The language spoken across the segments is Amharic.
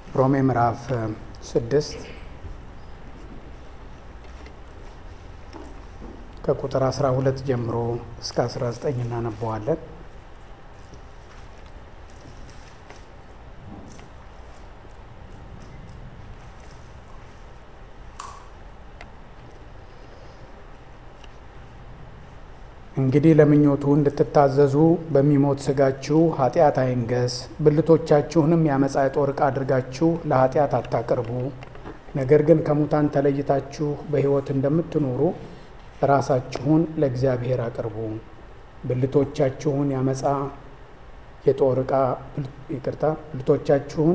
ሮሜ ምዕራፍ ስድስት ከቁጥር 12 ጀምሮ እስከ 19 እናነበዋለን። እንግዲህ ለምኞቱ እንድትታዘዙ በሚሞት ሥጋችሁ ኃጢአት አይንገስ፣ ብልቶቻችሁንም የአመፃ የጦር ዕቃ አድርጋችሁ ለኃጢአት አታቅርቡ። ነገር ግን ከሙታን ተለይታችሁ በሕይወት እንደምትኖሩ ራሳችሁን ለእግዚአብሔር አቅርቡ። ብልቶቻችሁን የአመፃ የጦር ዕቃ ይቅርታ፣ ብልቶቻችሁን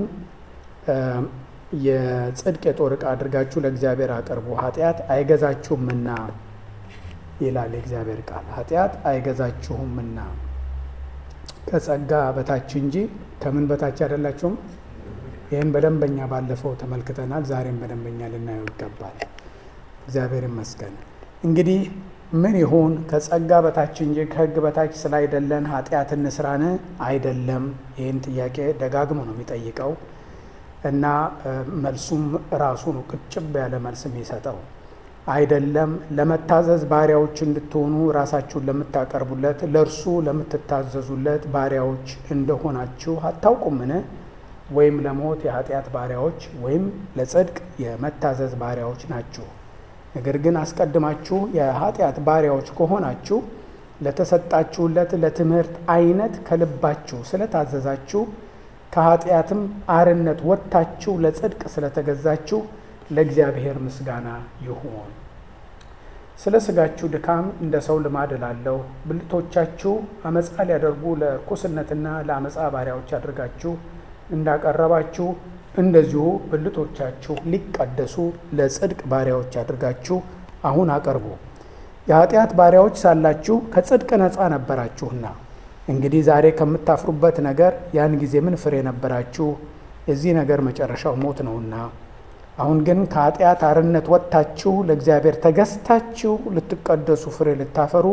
የጽድቅ የጦር ዕቃ አድርጋችሁ ለእግዚአብሔር አቅርቡ። ኃጢአት አይገዛችሁምና ይላል የእግዚአብሔር ቃል። ኃጢአት አይገዛችሁምና ከጸጋ በታች እንጂ ከምን በታች አይደላችሁም። ይህን በደንበኛ ባለፈው ተመልክተናል። ዛሬም በደንበኛ ልናየው ይገባል። እግዚአብሔር ይመስገን። እንግዲህ ምን ይሁን ከጸጋ በታች እንጂ ከሕግ በታች ስላይደለን ኃጢአት እንስራን? አይደለም። ይህን ጥያቄ ደጋግሞ ነው የሚጠይቀው እና መልሱም ራሱ ነው ቅጭብ ያለ መልስ የሚሰጠው አይደለም። ለመታዘዝ ባሪያዎች እንድትሆኑ ራሳችሁን ለምታቀርቡለት ለእርሱ ለምትታዘዙለት ባሪያዎች እንደሆናችሁ አታውቁምን? ወይም ለሞት የኃጢአት ባሪያዎች ወይም ለጽድቅ የመታዘዝ ባሪያዎች ናችሁ። ነገር ግን አስቀድማችሁ የኃጢአት ባሪያዎች ከሆናችሁ ለተሰጣችሁለት ለትምህርት አይነት ከልባችሁ ስለታዘዛችሁ ከኃጢአትም አርነት ወጥታችሁ ለጽድቅ ስለተገዛችሁ ለእግዚአብሔር ምስጋና ይሁን። ስለ ሥጋችሁ ድካም እንደ ሰው ልማድ እላለሁ። ብልቶቻችሁ አመፃ ሊያደርጉ ለርኩስነትና ለአመፃ ባሪያዎች አድርጋችሁ እንዳቀረባችሁ እንደዚሁ ብልቶቻችሁ ሊቀደሱ ለጽድቅ ባሪያዎች አድርጋችሁ አሁን አቀርቡ። የኃጢአት ባሪያዎች ሳላችሁ ከጽድቅ ነፃ ነበራችሁና፣ እንግዲህ ዛሬ ከምታፍሩበት ነገር ያን ጊዜ ምን ፍሬ ነበራችሁ? የዚህ ነገር መጨረሻው ሞት ነውና። አሁን ግን ከኃጢአት አርነት ወጥታችሁ ለእግዚአብሔር ተገዝታችሁ ልትቀደሱ ፍሬ ልታፈሩ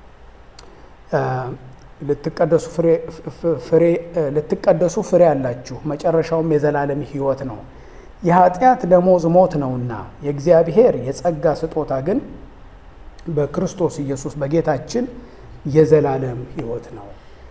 ልትቀደሱ ፍሬ አላችሁ። መጨረሻውም የዘላለም ሕይወት ነው። የኃጢአት ደሞዝ ሞት ነውና የእግዚአብሔር የጸጋ ስጦታ ግን በክርስቶስ ኢየሱስ በጌታችን የዘላለም ሕይወት ነው።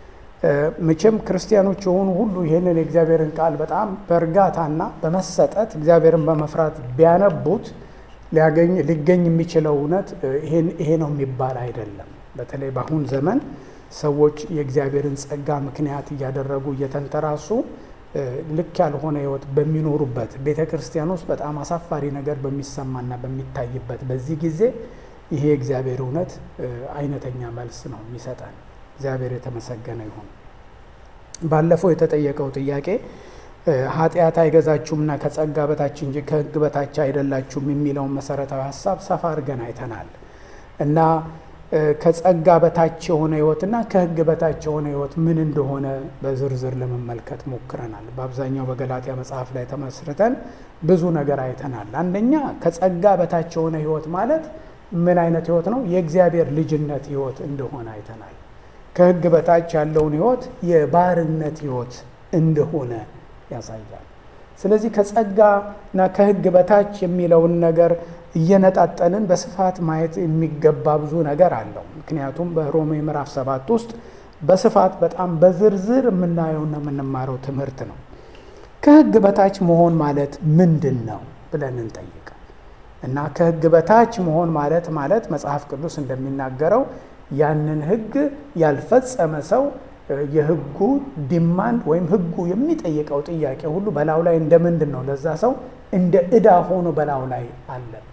መቼም ክርስቲያኖች የሆኑ ሁሉ ይህንን የእግዚአብሔርን ቃል በጣም በእርጋታና በመሰጠት እግዚአብሔርን በመፍራት ቢያነቡት ሊገኝ የሚችለው እውነት ይሄ ነው የሚባል አይደለም። በተለይ በአሁን ዘመን ሰዎች የእግዚአብሔርን ጸጋ ምክንያት እያደረጉ እየተንተራሱ ልክ ያልሆነ ሕይወት በሚኖሩበት ቤተ ክርስቲያን ውስጥ በጣም አሳፋሪ ነገር በሚሰማና በሚታይበት በዚህ ጊዜ ይሄ የእግዚአብሔር እውነት አይነተኛ መልስ ነው የሚሰጠን። እግዚአብሔር የተመሰገነ ይሁን። ባለፈው የተጠየቀው ጥያቄ ኃጢአት አይገዛችሁምና ከጸጋ በታች እንጂ ከሕግ በታች አይደላችሁም የሚለውን መሰረታዊ ሀሳብ ሰፋ አድርገን አይተናል እና ከጸጋ በታች የሆነ ሕይወትና ከሕግ በታች የሆነ ሕይወት ምን እንደሆነ በዝርዝር ለመመልከት ሞክረናል። በአብዛኛው በገላትያ መጽሐፍ ላይ ተመስርተን ብዙ ነገር አይተናል። አንደኛ ከጸጋ በታች የሆነ ሕይወት ማለት ምን አይነት ሕይወት ነው? የእግዚአብሔር ልጅነት ሕይወት እንደሆነ አይተናል። ከሕግ በታች ያለውን ሕይወት የባርነት ሕይወት እንደሆነ ያሳያል። ስለዚህ ከጸጋና ከሕግ በታች የሚለውን ነገር እየነጣጠንን በስፋት ማየት የሚገባ ብዙ ነገር አለው። ምክንያቱም በሮሜ ምዕራፍ ሰባት ውስጥ በስፋት በጣም በዝርዝር የምናየውና የምንማረው ትምህርት ነው። ከሕግ በታች መሆን ማለት ምንድን ነው ብለን እንጠይቅ እና ከሕግ በታች መሆን ማለት ማለት መጽሐፍ ቅዱስ እንደሚናገረው ያንን ሕግ ያልፈጸመ ሰው የሕጉ ዲማንድ ወይም ሕጉ የሚጠይቀው ጥያቄ ሁሉ በላዩ ላይ እንደ ምንድን ነው ለዛ ሰው እንደ ዕዳ ሆኖ በላዩ ላይ አለበት።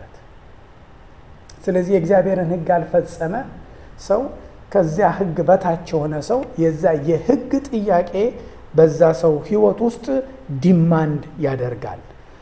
ስለዚህ የእግዚአብሔርን ሕግ ያልፈጸመ ሰው ከዚያ ሕግ በታች የሆነ ሰው የዛ የሕግ ጥያቄ በዛ ሰው ሕይወት ውስጥ ዲማንድ ያደርጋል።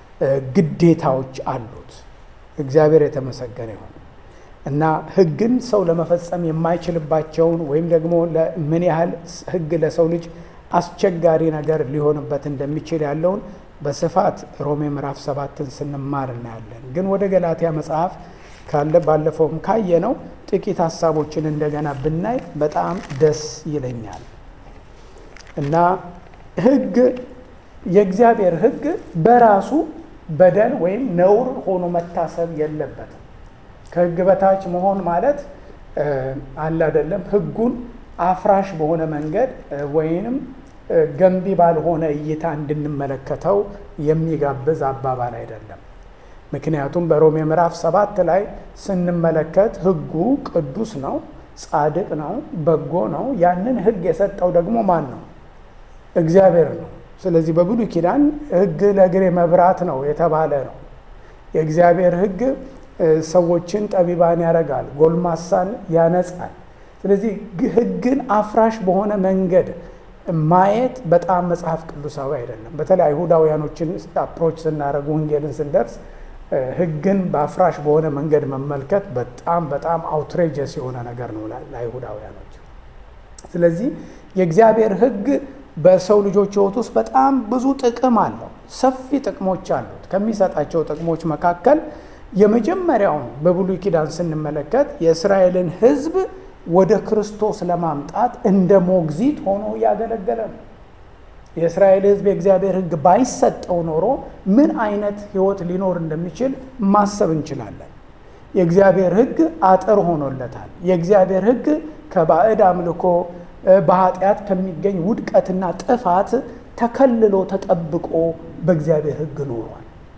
ግዴታዎች አሉት። እግዚአብሔር የተመሰገነ ይሁን እና ሕግን ሰው ለመፈጸም የማይችልባቸውን ወይም ደግሞ ምን ያህል ሕግ ለሰው ልጅ አስቸጋሪ ነገር ሊሆንበት እንደሚችል ያለውን በስፋት ሮሜ ምዕራፍ ሰባትን ስንማር እናያለን። ግን ወደ ገላትያ መጽሐፍ ካለ ባለፈውም ካየነው ጥቂት ሀሳቦችን እንደገና ብናይ በጣም ደስ ይለኛል እና ሕግ የእግዚአብሔር ሕግ በራሱ በደል ወይም ነውር ሆኖ መታሰብ የለበትም። ከሕግ በታች መሆን ማለት አለ አይደለም፣ ሕጉን አፍራሽ በሆነ መንገድ ወይንም ገንቢ ባልሆነ እይታ እንድንመለከተው የሚጋብዝ አባባል አይደለም። ምክንያቱም በሮሜ ምዕራፍ ሰባት ላይ ስንመለከት ሕጉ ቅዱስ ነው፣ ጻድቅ ነው፣ በጎ ነው። ያንን ሕግ የሰጠው ደግሞ ማን ነው? እግዚአብሔር ነው። ስለዚህ በብሉይ ኪዳን ሕግ ለእግሬ መብራት ነው የተባለ ነው። የእግዚአብሔር ሕግ ሰዎችን ጠቢባን ያደርጋል፣ ጎልማሳን ያነጻል። ስለዚህ ሕግን አፍራሽ በሆነ መንገድ ማየት በጣም መጽሐፍ ቅዱሳዊ አይደለም። በተለይ አይሁዳውያኖችን አፕሮች ስናደርግ ወንጌልን ስንደርስ ሕግን በአፍራሽ በሆነ መንገድ መመልከት በጣም በጣም አውትሬጀስ የሆነ ነገር ነው ለአይሁዳውያኖች። ስለዚህ የእግዚአብሔር ሕግ በሰው ልጆች ሕይወት ውስጥ በጣም ብዙ ጥቅም አለው። ሰፊ ጥቅሞች አሉት። ከሚሰጣቸው ጥቅሞች መካከል የመጀመሪያውን በብሉይ ኪዳን ስንመለከት የእስራኤልን ሕዝብ ወደ ክርስቶስ ለማምጣት እንደ ሞግዚት ሆኖ እያገለገለ ነው። የእስራኤል ሕዝብ የእግዚአብሔር ሕግ ባይሰጠው ኖሮ ምን አይነት ሕይወት ሊኖር እንደሚችል ማሰብ እንችላለን። የእግዚአብሔር ሕግ አጥር ሆኖለታል። የእግዚአብሔር ሕግ ከባዕድ አምልኮ በኃጢአት ከሚገኝ ውድቀትና ጥፋት ተከልሎ ተጠብቆ በእግዚአብሔር ሕግ ኖሯል።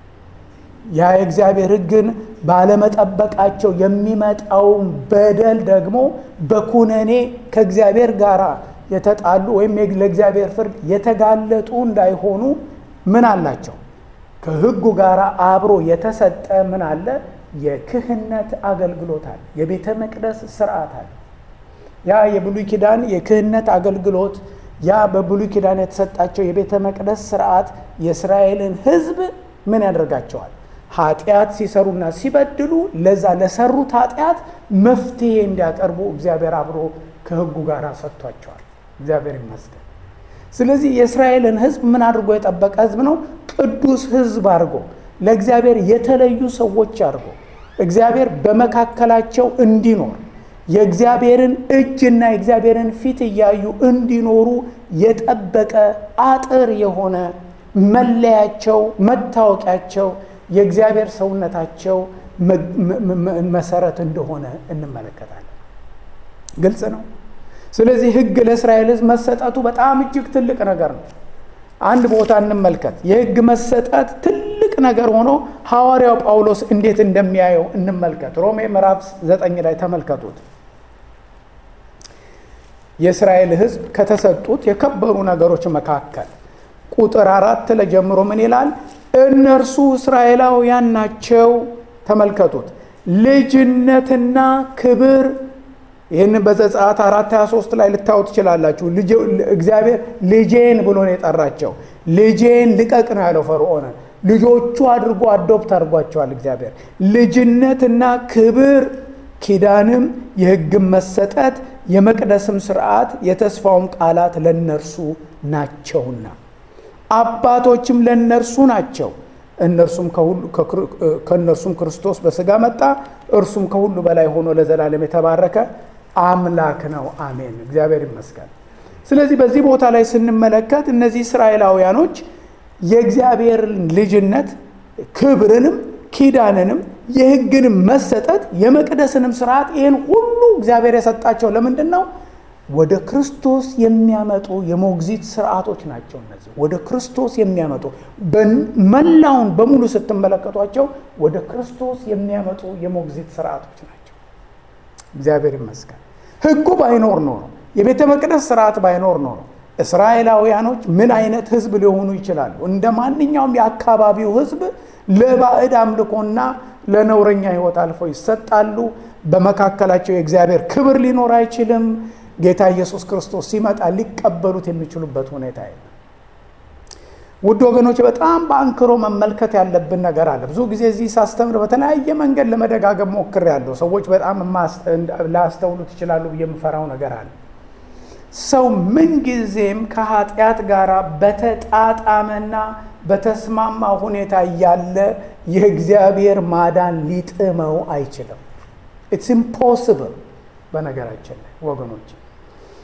ያ የእግዚአብሔር ሕግን ባለመጠበቃቸው የሚመጣውን በደል ደግሞ በኩነኔ ከእግዚአብሔር ጋር የተጣሉ ወይም ለእግዚአብሔር ፍርድ የተጋለጡ እንዳይሆኑ ምን አላቸው? ከሕጉ ጋር አብሮ የተሰጠ ምን አለ? የክህነት አገልግሎት አለ። የቤተ መቅደስ ስርዓት አለ። ያ የብሉይ ኪዳን የክህነት አገልግሎት ያ በብሉይ ኪዳን የተሰጣቸው የቤተ መቅደስ ስርዓት የእስራኤልን ሕዝብ ምን ያደርጋቸዋል? ኃጢአት ሲሰሩና ሲበድሉ ለዛ ለሰሩት ኃጢአት መፍትሄ እንዲያቀርቡ እግዚአብሔር አብሮ ከሕጉ ጋር ሰጥቷቸዋል። እግዚአብሔር ይመስገን። ስለዚህ የእስራኤልን ሕዝብ ምን አድርጎ የጠበቀ ሕዝብ ነው? ቅዱስ ሕዝብ አድርጎ ለእግዚአብሔር የተለዩ ሰዎች አድርጎ እግዚአብሔር በመካከላቸው እንዲኖር የእግዚአብሔርን እጅና የእግዚአብሔርን ፊት እያዩ እንዲኖሩ የጠበቀ አጥር የሆነ መለያቸው፣ መታወቂያቸው የእግዚአብሔር ሰውነታቸው መሰረት እንደሆነ እንመለከታለን። ግልጽ ነው። ስለዚህ ሕግ ለእስራኤል ሕዝብ መሰጠቱ በጣም እጅግ ትልቅ ነገር ነው። አንድ ቦታ እንመልከት። የሕግ መሰጠት ትልቅ ነገር ሆኖ ሐዋርያው ጳውሎስ እንዴት እንደሚያየው እንመልከት። ሮሜ ምዕራፍ ዘጠኝ ላይ ተመልከቱት። የእስራኤል ሕዝብ ከተሰጡት የከበሩ ነገሮች መካከል ቁጥር አራት ለጀምሮ ምን ይላል? እነርሱ እስራኤላውያን ናቸው። ተመልከቱት። ልጅነትና ክብር ይህን በዘጸአት አራት 23 ላይ ልታዩ ትችላላችሁ። እግዚአብሔር ልጄን ብሎ ነው የጠራቸው። ልጄን ልቀቅ ነው ያለው ፈርዖንን። ልጆቹ አድርጎ አዶፕት አድርጓቸዋል እግዚአብሔር። ልጅነትና ክብር፣ ኪዳንም፣ የሕግም መሰጠት፣ የመቅደስም ስርዓት፣ የተስፋውም ቃላት ለእነርሱ ናቸውና አባቶችም ለእነርሱ ናቸው። እነርሱም ከእነርሱም ክርስቶስ በሥጋ መጣ። እርሱም ከሁሉ በላይ ሆኖ ለዘላለም የተባረከ አምላክ ነው። አሜን። እግዚአብሔር ይመስገን። ስለዚህ በዚህ ቦታ ላይ ስንመለከት እነዚህ እስራኤላውያኖች የእግዚአብሔር ልጅነት ክብርንም ኪዳንንም የሕግንም መሰጠት የመቅደስንም ስርዓት ይህን ሁሉ እግዚአብሔር የሰጣቸው ለምንድን ነው? ወደ ክርስቶስ የሚያመጡ የሞግዚት ስርዓቶች ናቸው። እነዚህ ወደ ክርስቶስ የሚያመጡ መላውን በሙሉ ስትመለከቷቸው ወደ ክርስቶስ የሚያመጡ የሞግዚት ስርዓቶች ናቸው። እግዚአብሔር ይመስገን። ሕጉ ባይኖር ኖሮ የቤተ መቅደስ ስርዓት ባይኖር ኖሮ እስራኤላውያኖች ምን አይነት ሕዝብ ሊሆኑ ይችላሉ? እንደ ማንኛውም የአካባቢው ሕዝብ ለባዕድ አምልኮና ለነውረኛ ሕይወት አልፈው ይሰጣሉ። በመካከላቸው የእግዚአብሔር ክብር ሊኖር አይችልም። ጌታ ኢየሱስ ክርስቶስ ሲመጣ ሊቀበሉት የሚችሉበት ሁኔታ የለም። ውድ ወገኖች በጣም በአንክሮ መመልከት ያለብን ነገር አለ። ብዙ ጊዜ እዚህ ሳስተምር በተለያየ መንገድ ለመደጋገም ሞክሬያለሁ። ሰዎች በጣም ላያስተውሉት ይችላሉ ብዬ የምፈራው ነገር አለ። ሰው ምንጊዜም ከኃጢአት ጋር በተጣጣመና በተስማማ ሁኔታ እያለ የእግዚአብሔር ማዳን ሊጥመው አይችልም። ኢትስ ኢምፖስብል በነገራችን ላይ ወገኖች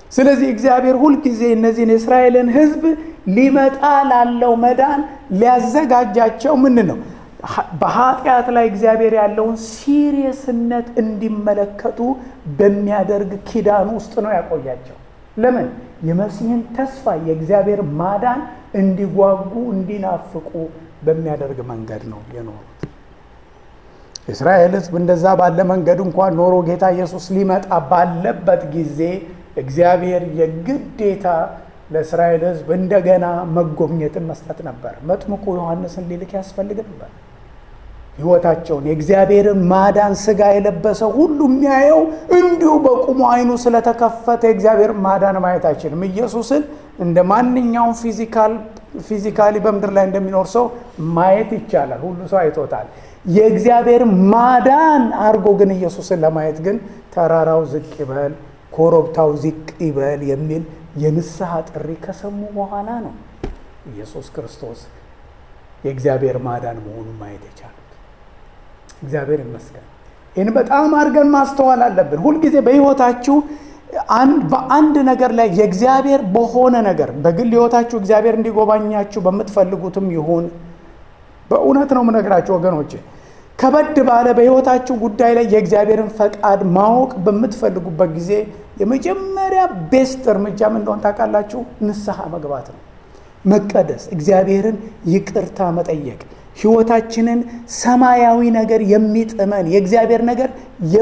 ስለዚህ እግዚአብሔር ሁልጊዜ እነዚህን የእስራኤልን ሕዝብ ሊመጣ ላለው መዳን ሊያዘጋጃቸው ምን ነው በኃጢአት ላይ እግዚአብሔር ያለውን ሲሪየስነት እንዲመለከቱ በሚያደርግ ኪዳን ውስጥ ነው ያቆያቸው። ለምን? የመሲህን ተስፋ የእግዚአብሔር ማዳን እንዲጓጉ እንዲናፍቁ በሚያደርግ መንገድ ነው የኖሩት። የእስራኤል ሕዝብ እንደዛ ባለ መንገድ እንኳን ኖሮ ጌታ ኢየሱስ ሊመጣ ባለበት ጊዜ እግዚአብሔር የግዴታ ለእስራኤል ሕዝብ እንደገና መጎብኘትን መስጠት ነበር። መጥምቁ ዮሐንስን ሊልክ ያስፈልግ ነበር። ሕይወታቸውን የእግዚአብሔርን ማዳን ሥጋ የለበሰ ሁሉ የሚያየው እንዲሁ በቁሙ ዓይኑ ስለተከፈተ የእግዚአብሔር ማዳን ማየት አይችልም። ኢየሱስን እንደ ማንኛውም ፊዚካል ፊዚካሊ በምድር ላይ እንደሚኖር ሰው ማየት ይቻላል። ሁሉ ሰው አይቶታል። የእግዚአብሔር ማዳን አድርጎ ግን ኢየሱስን ለማየት ግን ተራራው ዝቅ ይበል፣ ኮረብታው ዝቅ ይበል የሚል የንስሐ ጥሪ ከሰሙ በኋላ ነው ኢየሱስ ክርስቶስ የእግዚአብሔር ማዳን መሆኑን ማየት የቻሉት። እግዚአብሔር ይመስገን። ይህን በጣም አድርገን ማስተዋል አለብን። ሁልጊዜ በሕይወታችሁ በአንድ ነገር ላይ የእግዚአብሔር በሆነ ነገር በግል ሕይወታችሁ እግዚአብሔር እንዲጎባኛችሁ በምትፈልጉትም ይሁን በእውነት ነው የምነግራችሁ ወገኖቼ፣ ከበድ ባለ በሕይወታችሁ ጉዳይ ላይ የእግዚአብሔርን ፈቃድ ማወቅ በምትፈልጉበት ጊዜ የመጀመሪያ ቤስት እርምጃ ምን እንደሆነ ታውቃላችሁ? ንስሐ መግባት ነው። መቀደስ፣ እግዚአብሔርን ይቅርታ መጠየቅ፣ ሕይወታችንን ሰማያዊ ነገር የሚጥመን የእግዚአብሔር ነገር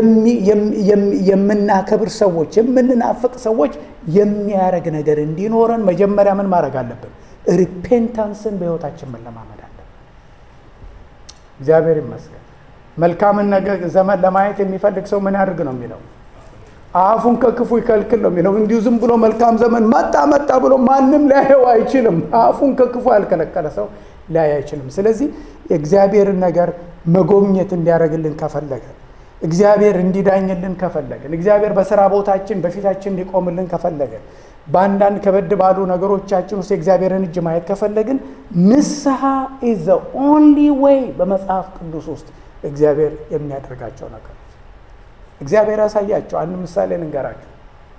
የምናከብር ሰዎች፣ የምንናፍቅ ሰዎች የሚያደርግ ነገር እንዲኖረን መጀመሪያ ምን ማድረግ አለብን? ሪፔንታንስን በሕይወታችን መለማመድ አለብን። እግዚአብሔር ይመስገን። መልካምን ነገር ዘመን ለማየት የሚፈልግ ሰው ምን ያድርግ ነው የሚለው አፉን ከክፉ ይከልክል ነው የሚለው። እንዲሁ ዝም ብሎ መልካም ዘመን መጣ መጣ ብሎ ማንም ሊያየው አይችልም። አፉን ከክፉ ያልከለከለ ሰው ሊያይ አይችልም። ስለዚህ የእግዚአብሔርን ነገር መጎብኘት እንዲያደርግልን ከፈለገ እግዚአብሔር እንዲዳኝልን ከፈለግን እግዚአብሔር በስራ ቦታችን በፊታችን እንዲቆምልን ከፈለገን በአንዳንድ ከበድ ባሉ ነገሮቻችን ውስጥ የእግዚአብሔርን እጅ ማየት ከፈለግን ንስሐ ኢዝ ዘ ኦንሊ ዌይ በመጽሐፍ ቅዱስ ውስጥ እግዚአብሔር የሚያደርጋቸው ነገር እግዚአብሔር ያሳያቸው። አንድ ምሳሌ ልንገራቸው።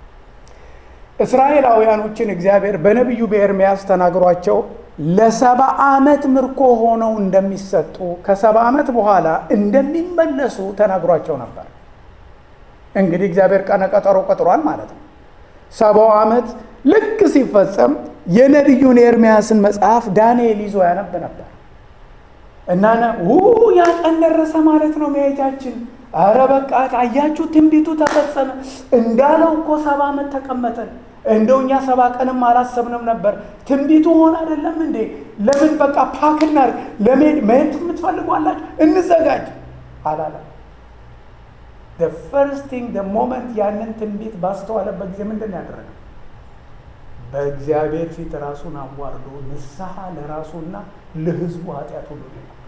እስራኤላውያኖችን እግዚአብሔር በነቢዩ በኤርምያስ ተናግሯቸው ለሰባ ዓመት ምርኮ ሆነው እንደሚሰጡ ከሰባ ዓመት በኋላ እንደሚመለሱ ተናግሯቸው ነበር። እንግዲህ እግዚአብሔር ቀነ ቀጠሮ ቀጥሯል ማለት ነው። ሰባው ዓመት ልክ ሲፈጸም የነቢዩን ኤርምያስን መጽሐፍ ዳንኤል ይዞ ያነብ ነበር እና ው ያ ቀን ደረሰ ማለት ነው መሄጃችን አረ በቃ አያችሁ፣ ትንቢቱ ተፈጸመ እንዳለው እኮ ሰባ ዓመት ተቀመጠን። እንደው እኛ ሰባ ቀንም አላሰብንም ነበር። ትንቢቱ ሆነ አይደለም እንዴ? ለምን በቃ ፓክ እናድርግ፣ ለመሄድ መሄድ የምትፈልጓላችሁ እንዘጋጅ አላለ። ፈርስት ቲንግ ሞመንት ያንን ትንቢት ባስተዋለበት ጊዜ ምንድን ያደረገው? በእግዚአብሔር ፊት ራሱን አዋርዶ ንስሐ ለራሱና ለሕዝቡ ኃጢአት ሁሉ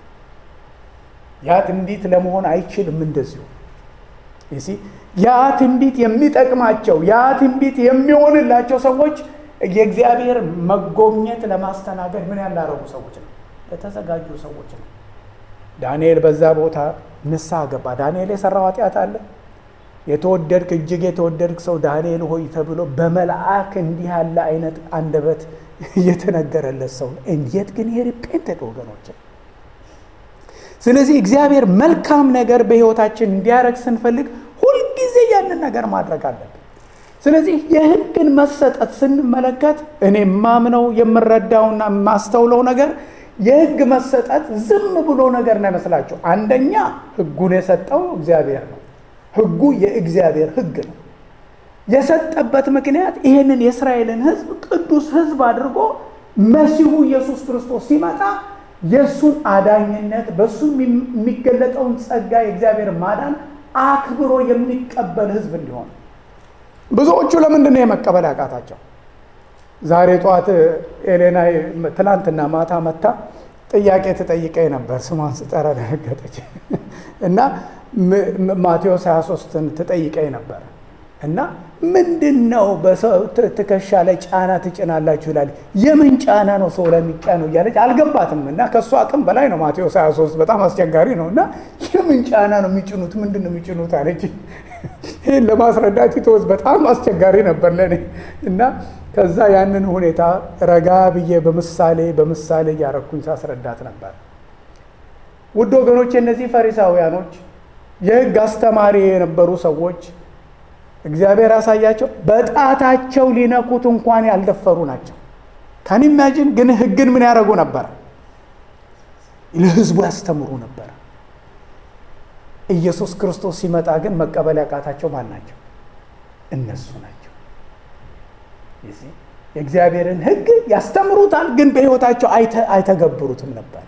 ያ ትንቢት ለመሆን አይችልም። እንደዚሁ ይሲ ያ ትንቢት የሚጠቅማቸው ያ ትንቢት የሚሆንላቸው ሰዎች የእግዚአብሔር መጎብኘት ለማስተናገድ ምን ያላረጉ ሰዎች ነው? የተዘጋጁ ሰዎች ነው። ዳንኤል በዛ ቦታ ንስሐ ገባ። ዳንኤል የሰራው ኃጢአት አለ። የተወደድክ እጅግ የተወደድክ ሰው ዳንኤል ሆይ ተብሎ በመልአክ እንዲህ ያለ አይነት አንደበት የተነገረለት ሰው እንዴት ግን የሪፔንተድ ወገኖችን ስለዚህ እግዚአብሔር መልካም ነገር በሕይወታችን እንዲያደርግ ስንፈልግ ሁልጊዜ ያንን ነገር ማድረግ አለብን። ስለዚህ የሕግን መሰጠት ስንመለከት እኔ ማምነው የምረዳውና የማስተውለው ነገር የሕግ መሰጠት ዝም ብሎ ነገር ነው ይመስላችሁ። አንደኛ ሕጉን የሰጠው እግዚአብሔር ነው። ሕጉ የእግዚአብሔር ሕግ ነው። የሰጠበት ምክንያት ይህንን የእስራኤልን ሕዝብ ቅዱስ ሕዝብ አድርጎ መሲሁ ኢየሱስ ክርስቶስ ሲመጣ የእሱን አዳኝነት በእሱ የሚገለጠውን ጸጋ የእግዚአብሔር ማዳን አክብሮ የሚቀበል ህዝብ እንዲሆን ብዙዎቹ ለምንድን ነው የመቀበል ያቃታቸው? ዛሬ ጠዋት ኤሌና ትላንትና ማታ መታ ጥያቄ ትጠይቀኝ ነበር። ስሟን ስጠራ ደነገጠች እና ማቴዎስ 23ን ትጠይቀኝ ነበር እና ምንድን ነው በሰው ትከሻ ላይ ጫና ትጭናላችሁ ይላል። የምን ጫና ነው ሰው ላይ የሚጫነው እያለች አልገባትም። እና ከእሱ አቅም በላይ ነው ማቴዎስ 23 በጣም አስቸጋሪ ነው። እና የምን ጫና ነው የሚጭኑት? ምንድን ነው የሚጭኑት አለች። ይህን ለማስረዳት ኢትዮስ በጣም አስቸጋሪ ነበር ለእኔ እና ከዛ ያንን ሁኔታ ረጋ ብዬ በምሳሌ በምሳሌ እያረኩኝ ሳስረዳት ነበር። ውድ ወገኖች እነዚህ ፈሪሳውያኖች የሕግ አስተማሪ የነበሩ ሰዎች እግዚአብሔር ያሳያቸው በጣታቸው ሊነኩት እንኳን ያልደፈሩ ናቸው። ካን ኢማጂን ግን ሕግን ምን ያደረጉ ነበር? ለሕዝቡ ያስተምሩ ነበር። ኢየሱስ ክርስቶስ ሲመጣ ግን መቀበል ያቃታቸው ማን ናቸው? እነሱ ናቸው። የእግዚአብሔርን ሕግ ያስተምሩታል፣ ግን በሕይወታቸው አይተገብሩትም ነበር።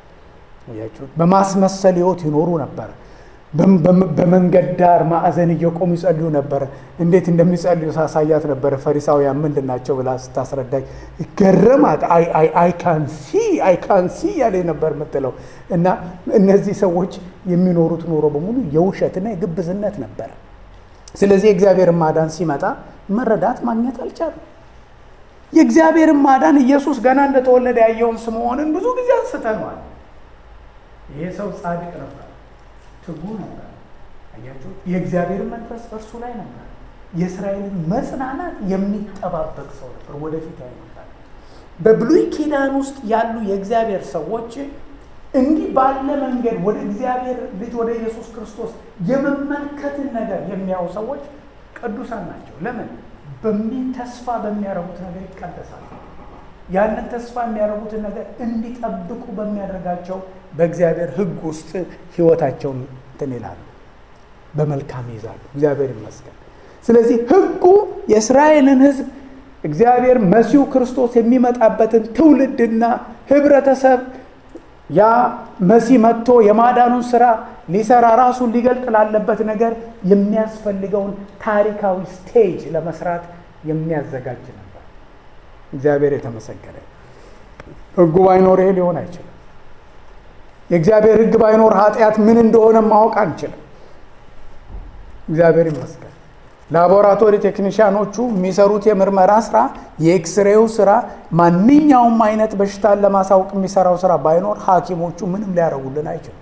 በማስመሰል ሕይወት ይኖሩ ነበር። በመንገድ ዳር ማዕዘን እየቆሙ ይጸልዩ ነበር። እንዴት እንደሚጸልዩ ሳሳያት ነበረ። ፈሪሳውያን ምንድን ናቸው ብላ ስታስረዳኝ ገረማት። አይካንሲ አይካንሲ ያለ ነበር የምትለው እና እነዚህ ሰዎች የሚኖሩት ኑሮ በሙሉ የውሸትና የግብዝነት ነበር። ስለዚህ የእግዚአብሔርን ማዳን ሲመጣ መረዳት ማግኘት አልቻሉም። የእግዚአብሔርን ማዳን ኢየሱስ ገና እንደተወለደ ያየውን ስምዖንን ብዙ ጊዜ አንስተነዋል። ይሄ ሰው ጻድቅ ነበር ትጉ ነበር። አያችሁት? የእግዚአብሔር መንፈስ በእርሱ ላይ ነበር። የእስራኤልን መጽናናት የሚጠባበቅ ሰው ነበር። ወደፊት ያይመጣል። በብሉይ ኪዳን ውስጥ ያሉ የእግዚአብሔር ሰዎች እንዲህ ባለ መንገድ ወደ እግዚአብሔር ልጅ ወደ ኢየሱስ ክርስቶስ የመመልከትን ነገር የሚያዩ ሰዎች ቅዱሳን ናቸው። ለምን? በሚ ተስፋ በሚያደርጉት ነገር ይቀደሳሉ። ያንን ተስፋ የሚያደርጉትን ነገር እንዲጠብቁ በሚያደርጋቸው በእግዚአብሔር ሕግ ውስጥ ሕይወታቸውን እንትን ይላሉ፣ በመልካም ይይዛሉ። እግዚአብሔር ይመስገን። ስለዚህ ሕጉ የእስራኤልን ሕዝብ እግዚአብሔር መሲሁ ክርስቶስ የሚመጣበትን ትውልድና ህብረተሰብ ያ መሲህ መጥቶ የማዳኑን ስራ ሊሰራ ራሱን ሊገልጥ ላለበት ነገር የሚያስፈልገውን ታሪካዊ ስቴጅ ለመስራት የሚያዘጋጅ ነበር። እግዚአብሔር የተመሰገነ። ሕጉ ባይኖር ይሄ ሊሆን አይችልም። የእግዚአብሔር ሕግ ባይኖር ኃጢአት ምን እንደሆነ ማወቅ አንችልም። እግዚአብሔር ይመስገን። ላቦራቶሪ ቴክኒሽያኖቹ የሚሰሩት የምርመራ ስራ፣ የኤክስሬው ስራ፣ ማንኛውም አይነት በሽታን ለማሳወቅ የሚሰራው ስራ ባይኖር ሐኪሞቹ ምንም ሊያደርጉልን አይችሉም።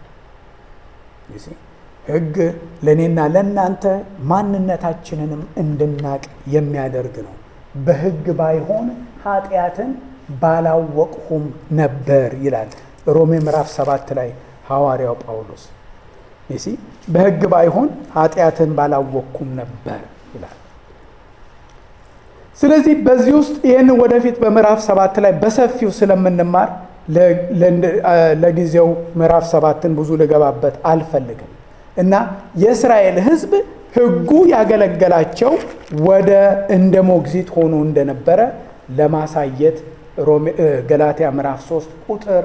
ሕግ ለእኔና ለእናንተ ማንነታችንንም እንድናቅ የሚያደርግ ነው። በሕግ ባይሆን ኃጢአትን ባላወቅሁም ነበር ይላል ሮሜ ምዕራፍ ሰባት ላይ ሐዋርያው ጳውሎስ ይሲ በሕግ ባይሆን ኃጢአትን ባላወቅኩም ነበር ይላል። ስለዚህ በዚህ ውስጥ ይህን ወደፊት በምዕራፍ ሰባት ላይ በሰፊው ስለምንማር ለጊዜው ምዕራፍ ሰባትን ብዙ ልገባበት አልፈልግም እና የእስራኤል ሕዝብ ሕጉ ያገለገላቸው ወደ እንደ ሞግዚት ሆኖ እንደነበረ ለማሳየት ገላትያ ምዕራፍ 3 ቁጥር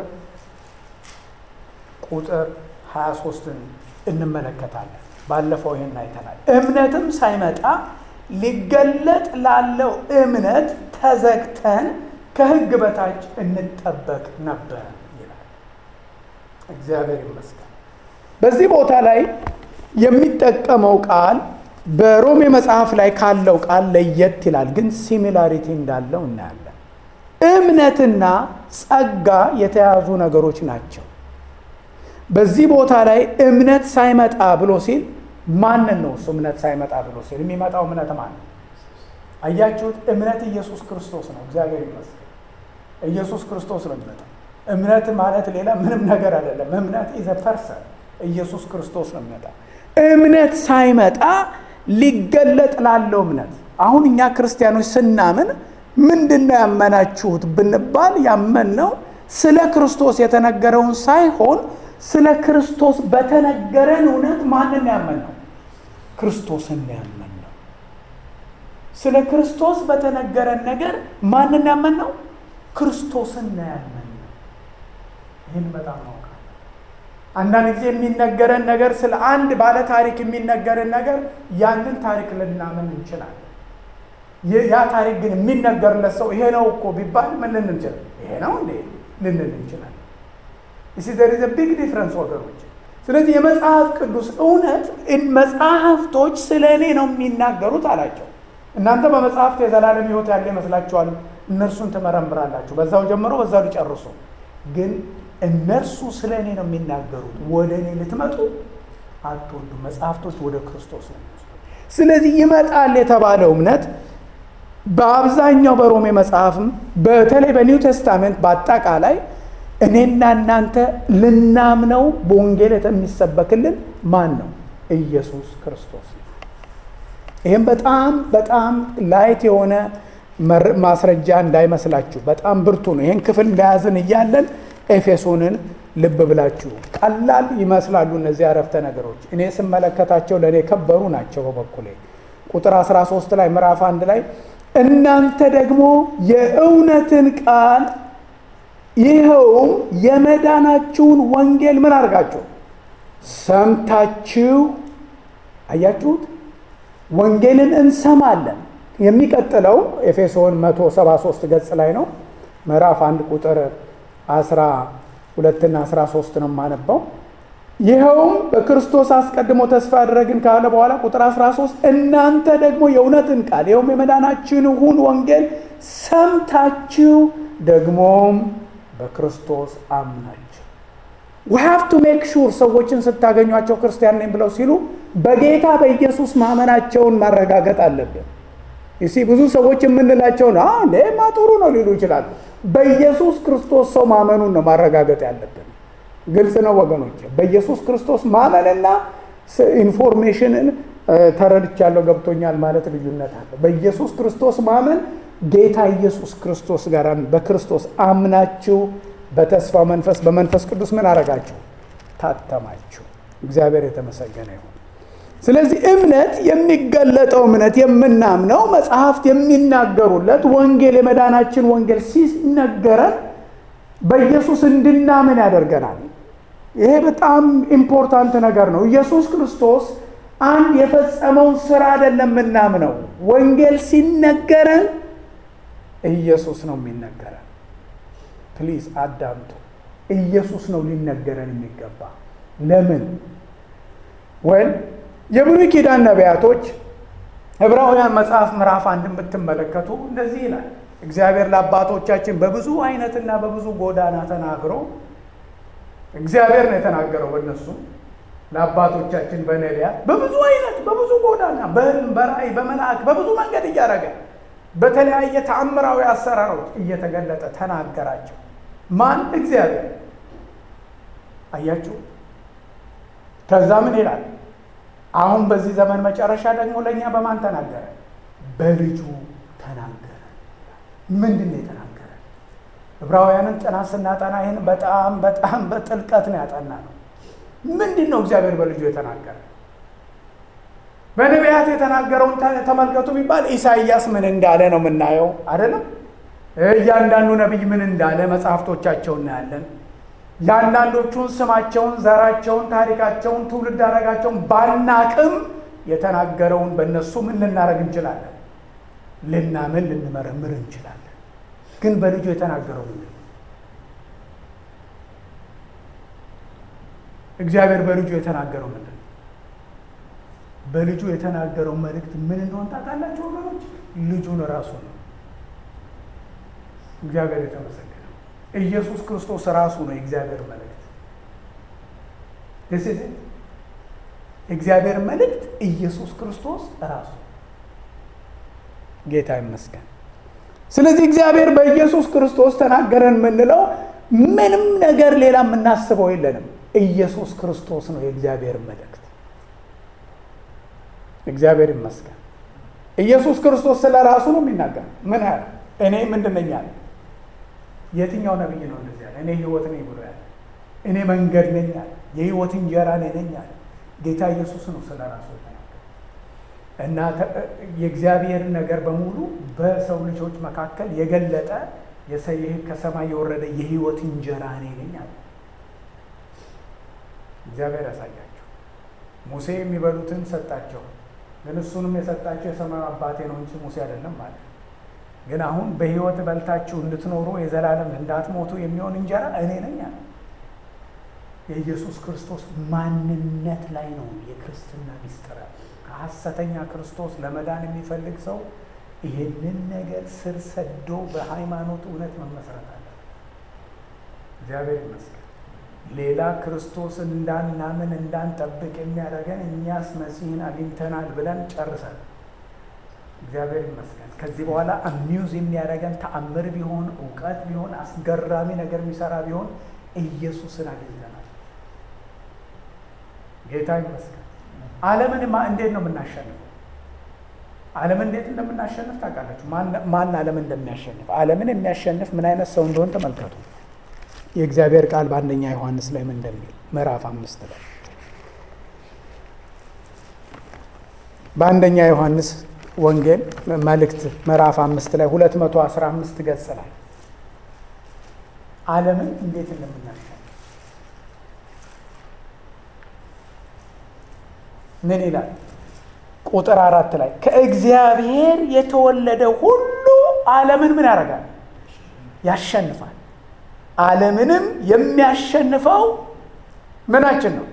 ቁጥር 23ን እንመለከታለን። ባለፈው ይሄን አይተናል። እምነትም ሳይመጣ ሊገለጥ ላለው እምነት ተዘግተን ከሕግ በታች እንጠበቅ ነበር ይላል። እግዚአብሔር ይመስገን። በዚህ ቦታ ላይ የሚጠቀመው ቃል በሮሜ መጽሐፍ ላይ ካለው ቃል ለየት ይላል፣ ግን ሲሚላሪቲ እንዳለው እናያለን። እምነትና ጸጋ የተያዙ ነገሮች ናቸው። በዚህ ቦታ ላይ እምነት ሳይመጣ ብሎ ሲል ማንን ነው እሱ? እምነት ሳይመጣ ብሎ ሲል የሚመጣው እምነት ማን ነው? አያችሁት? እምነት ኢየሱስ ክርስቶስ ነው። እግዚአብሔር ይመስገን። ኢየሱስ ክርስቶስ ነው የሚመጣው። እምነት ማለት ሌላ ምንም ነገር አይደለም። እምነት ኢዘ ፐርሰን ኢየሱስ ክርስቶስ ነው የሚመጣው። እምነት ሳይመጣ ሊገለጥ ላለው እምነት አሁን እኛ ክርስቲያኖች ስናምን ምንድን ነው ያመናችሁት ብንባል ያመንነው ስለ ክርስቶስ የተነገረውን ሳይሆን ስለ ክርስቶስ በተነገረን እውነት ማንን ያመን ነው? ክርስቶስን ያመን ነው። ስለ ክርስቶስ በተነገረን ነገር ማንን ያመን ነው? ክርስቶስን ያመን ነው። ይህን በጣም ማውቃል። አንዳንድ ጊዜ የሚነገረን ነገር ስለ አንድ ባለ ታሪክ የሚነገረን ነገር ያንን ታሪክ ልናምን እንችላለን። ያ ታሪክ ግን የሚነገርለት ሰው ይሄ ነው እኮ ቢባል ምን ልንል እንችላለን? ይሄ ነው እንዴ ልንል እንችላለን። እሲ ዘር ኢዝ ቢግ ዲፍረንስ ወገኖች። ስለዚህ የመጽሐፍ ቅዱስ እውነት መጽሐፍቶች ስለ እኔ ነው የሚናገሩት አላቸው። እናንተ በመጽሐፍት የዘላለም ሕይወት ያለ ይመስላችኋል፣ እነርሱን ትመረምራላችሁ፣ በዛው ጀምሮ በዛው ሊጨርሱ። ግን እነርሱ ስለ እኔ ነው የሚናገሩት፣ ወደ እኔ ልትመጡ አትወዱ። መጽሐፍቶች ወደ ክርስቶስ ነው የሚወስዱ። ስለዚህ ይመጣል የተባለው እምነት በአብዛኛው በሮሜ መጽሐፍም በተለይ በኒው ቴስታሜንት በአጠቃላይ እኔና እናንተ ልናምነው በወንጌል የሚሰበክልን ማን ነው? ኢየሱስ ክርስቶስ ነው። ይህም በጣም በጣም ላይት የሆነ ማስረጃ እንዳይመስላችሁ በጣም ብርቱ ነው። ይህን ክፍል እንደያዝን እያለን ኤፌሶንን ልብ ብላችሁ ቀላል ይመስላሉ እነዚህ አረፍተ ነገሮች። እኔ ስመለከታቸው ለእኔ የከበሩ ናቸው በበኩሌ። ቁጥር 13 ላይ ምዕራፍ አንድ ላይ እናንተ ደግሞ የእውነትን ቃል ይኸውም የመዳናችሁን ወንጌል ምን አድርጋችሁ ሰምታችሁ አያችሁት። ወንጌልን እንሰማለን። የሚቀጥለው ኤፌሶን 173 ገጽ ላይ ነው። ምዕራፍ አንድ ቁጥር 12ና 13 ነው የማነባው። ይኸውም በክርስቶስ አስቀድሞ ተስፋ ያደረግን ካለ በኋላ ቁጥር 13 እናንተ ደግሞ የእውነትን ቃል ይኸውም የመዳናችሁን ወንጌል ሰምታችሁ ደግሞም በክርስቶስ አምናችሁ we have to make sure ሰዎችን ስታገኟቸው ክርስቲያን ነኝ ብለው ሲሉ በጌታ በኢየሱስ ማመናቸውን ማረጋገጥ አለብን። ይሲ ብዙ ሰዎች የምንላቸው ነው እንዴማ ጥሩ ነው ሊሉ ይችላሉ። በኢየሱስ ክርስቶስ ሰው ማመኑን ነው ማረጋገጥ ያለብን። ግልጽ ነው ወገኖች። በኢየሱስ ክርስቶስ ማመንና ኢንፎርሜሽንን ተረድቻለሁ ገብቶኛል ማለት ልዩነት አለ። በኢየሱስ ክርስቶስ ማመን ጌታ ኢየሱስ ክርስቶስ ጋር በክርስቶስ አምናችሁ በተስፋ መንፈስ በመንፈስ ቅዱስ ምን አረጋችሁ? ታተማችሁ። እግዚአብሔር የተመሰገነ ይሁን። ስለዚህ እምነት የሚገለጠው እምነት የምናምነው መጽሐፍት የሚናገሩለት ወንጌል የመዳናችን ወንጌል ሲነገረን በኢየሱስ እንድናምን ያደርገናል። ይሄ በጣም ኢምፖርታንት ነገር ነው። ኢየሱስ ክርስቶስ አንድ የፈጸመውን ስራ አይደለም የምናምነው። ወንጌል ሲነገረን ኢየሱስ ነው የሚነገረን። ፕሊዝ አዳምጡ። ኢየሱስ ነው ሊነገረን የሚገባ። ለምን ወይም የብሉይ ኪዳን ነቢያቶች ዕብራውያን መጽሐፍ ምዕራፍ አንድን ብትመለከቱ እንደዚህ ይላል። እግዚአብሔር ለአባቶቻችን በብዙ አይነትና በብዙ ጎዳና ተናግሮ እግዚአብሔር ነው የተናገረው በእነሱ ለአባቶቻችን በነቢያት በብዙ አይነት በብዙ ጎዳና በሕልም በራእይ በመልአክ በብዙ መንገድ እያደረገ በተለያየ ተአምራዊ አሰራሮች እየተገለጠ ተናገራቸው። ማን? እግዚአብሔር። አያችሁ። ከዛ ምን ይላል? አሁን በዚህ ዘመን መጨረሻ ደግሞ ለእኛ በማን ተናገረ? በልጁ ተናገረ። ምንድን ነው የተናገረ? ዕብራውያንን ጥናት ስናጠና ይህን በጣም በጣም በጥልቀት ነው ያጠና ነው። ምንድን ነው እግዚአብሔር በልጁ የተናገረ? በነቢያት የተናገረውን ተመልከቱ ቢባል ኢሳይያስ ምን እንዳለ ነው የምናየው አይደለም። እያንዳንዱ ነቢይ ምን እንዳለ መጽሐፍቶቻቸው እናያለን። የአንዳንዶቹን ስማቸውን፣ ዘራቸውን፣ ታሪካቸውን፣ ትውልድ አረጋቸውን ባናቅም የተናገረውን በእነሱ ምን ልናደርግ እንችላለን? ልናምን ልንመረምር እንችላለን። ግን በልጁ የተናገረው ምንድን ነው? እግዚአብሔር በልጁ የተናገረው ምንድን ነው? በልጁ የተናገረው መልእክት ምን እንደሆን ታውቃላችሁ ወገኖች? ልጁን ራሱ ነው። እግዚአብሔር የተመሰገነ ኢየሱስ ክርስቶስ ራሱ ነው የእግዚአብሔር መልእክት። ስ የእግዚአብሔር መልእክት ኢየሱስ ክርስቶስ ራሱ ጌታ ይመስገን። ስለዚህ እግዚአብሔር በኢየሱስ ክርስቶስ ተናገረን የምንለው ምንም ነገር ሌላ የምናስበው የለንም። ኢየሱስ ክርስቶስ ነው የእግዚአብሔር መልእክት። እግዚአብሔር ይመስገን። ኢየሱስ ክርስቶስ ስለ ራሱ ነው የሚናገር። ምን ያህል እኔ ምንድን ነኝ አለ። የትኛው ነቢይ ነው እንደዚህ ያለ? እኔ ህይወት ነኝ ብሎ ያለ። እኔ መንገድ ነኝ አለ። የህይወት እንጀራ እኔ ነኝ አለ። ጌታ ኢየሱስ ነው ስለ ራሱ እና የእግዚአብሔር ነገር በሙሉ በሰው ልጆች መካከል የገለጠ ከሰማይ የወረደ የህይወት እንጀራ እኔ ነኝ አለ። እግዚአብሔር ያሳያቸው። ሙሴ የሚበሉትን ሰጣቸው፣ ግን እሱንም የሰጣቸው የሰማዩ አባቴ ነው እንጂ ሙሴ አይደለም ማለት ግን አሁን በህይወት በልታችሁ እንድትኖሩ የዘላለም እንዳትሞቱ የሚሆን እንጀራ እኔ ነኝ አለ። የኢየሱስ ክርስቶስ ማንነት ላይ ነው የክርስትና ሚስጥር። ከሐሰተኛ ክርስቶስ ለመዳን የሚፈልግ ሰው ይህንን ነገር ስር ሰዶ በሃይማኖት እውነት መመስረት አለ። እግዚአብሔር ይመስገን። ሌላ ክርስቶስን እንዳናምን እንዳንጠብቅ የሚያደርገን እኛስ መሲህን አግኝተናል ብለን ጨርሰን እግዚአብሔር ይመስገን። ከዚህ በኋላ አሚውዝ የሚያደርገን ተአምር ቢሆን እውቀት ቢሆን አስገራሚ ነገር የሚሰራ ቢሆን ኢየሱስን አግኝተናል። ጌታ ይመስገን። ዓለምን እንዴት ነው የምናሸንፈው? ዓለምን እንዴት እንደምናሸንፍ ታውቃላችሁ? ማን ዓለምን እንደሚያሸንፍ ዓለምን የሚያሸንፍ ምን አይነት ሰው እንደሆን ተመልከቱ። የእግዚአብሔር ቃል በአንደኛ ዮሐንስ ላይ ምን እንደሚል ምዕራፍ አምስት ላይ በአንደኛ ዮሐንስ ወንጌል መልእክት ምዕራፍ አምስት ላይ ሁለት መቶ አስራ አምስት ገጽ ላይ ዓለምን እንዴት እንደምናሸንፍ ምን ይላል? ቁጥር አራት ላይ ከእግዚአብሔር የተወለደ ሁሉ ዓለምን ምን ያደርጋል? ያሸንፋል። ዓለምንም የሚያሸንፈው ምናችን ነው?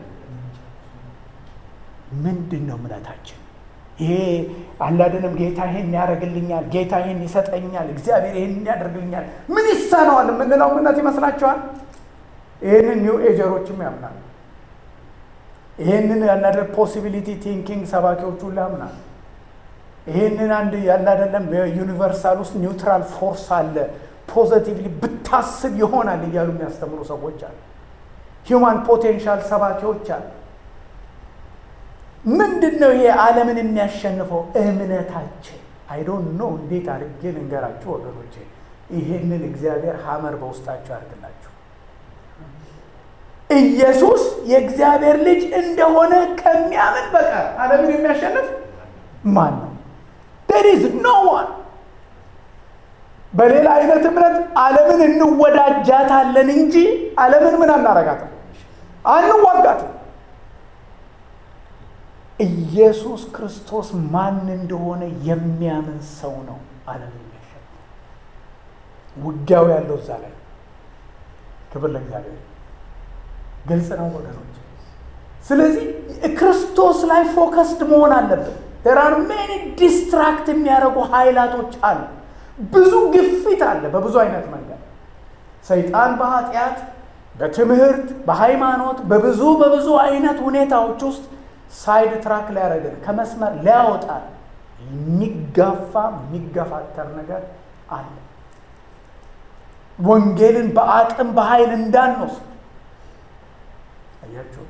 ምንድን ነው እምነታችን? ይሄ አላደንም ጌታ ይሄን ያደርግልኛል፣ ጌታ ይሄን ይሰጠኛል፣ እግዚአብሔር ይሄን ያደርግልኛል፣ ምን ይሳነዋል የምንለው እምነት ይመስላችኋል? ይህንን ኒው ኤጀሮችም ያምናል። ይህንን ያናደር ፖሲቢሊቲ ቲንኪንግ ሰባኪዎች ሁሉ ያምናል። ይህንን አንድ ያላደለም በዩኒቨርሳል ውስጥ ኒውትራል ፎርስ አለ ፖዘቲቭሊ ብታስብ ይሆናል እያሉ የሚያስተምሩ ሰዎች አሉ። ሂውማን ፖቴንሻል ሰባኪዎች አሉ። ምንድን ነው ይሄ ዓለምን የሚያሸንፈው? እምነታችን። አይዶን ኖ እንዴት አድርጌ ልንገራችሁ ወገኖቼ። ይሄንን እግዚአብሔር ሀመር በውስጣችሁ ያድርግላችሁ። ኢየሱስ የእግዚአብሔር ልጅ እንደሆነ ከሚያምን በቀር ዓለምን የሚያሸንፍ ማን ነው? there is no one በሌላ አይነት እምነት ዓለምን እንወዳጃታለን እንጂ ዓለምን ምን አናረጋትም፣ አንዋጋትም። ኢየሱስ ክርስቶስ ማን እንደሆነ የሚያምን ሰው ነው ዓለምን የሚያሸንፍ። ውጊያው ያለው እዛ ላይ። ክብር ለእግዚአብሔር። ግልጽ ነው ወገኖች። ስለዚህ ክርስቶስ ላይ ፎከስድ መሆን አለብን። there are many ዲስትራክት የሚያደርጉ ኃይላቶች አሉ። ብዙ ግፊት አለ በብዙ አይነት መንገድ ሰይጣን በኃጢአት በትምህርት በሃይማኖት በብዙ በብዙ አይነት ሁኔታዎች ውስጥ ሳይድ ትራክ ሊያደርገን ከመስመር ሊያወጣል የሚጋፋ የሚገፋተር ነገር አለ። ወንጌልን በአቅም በኃይል እንዳንወስድ አያችሁ።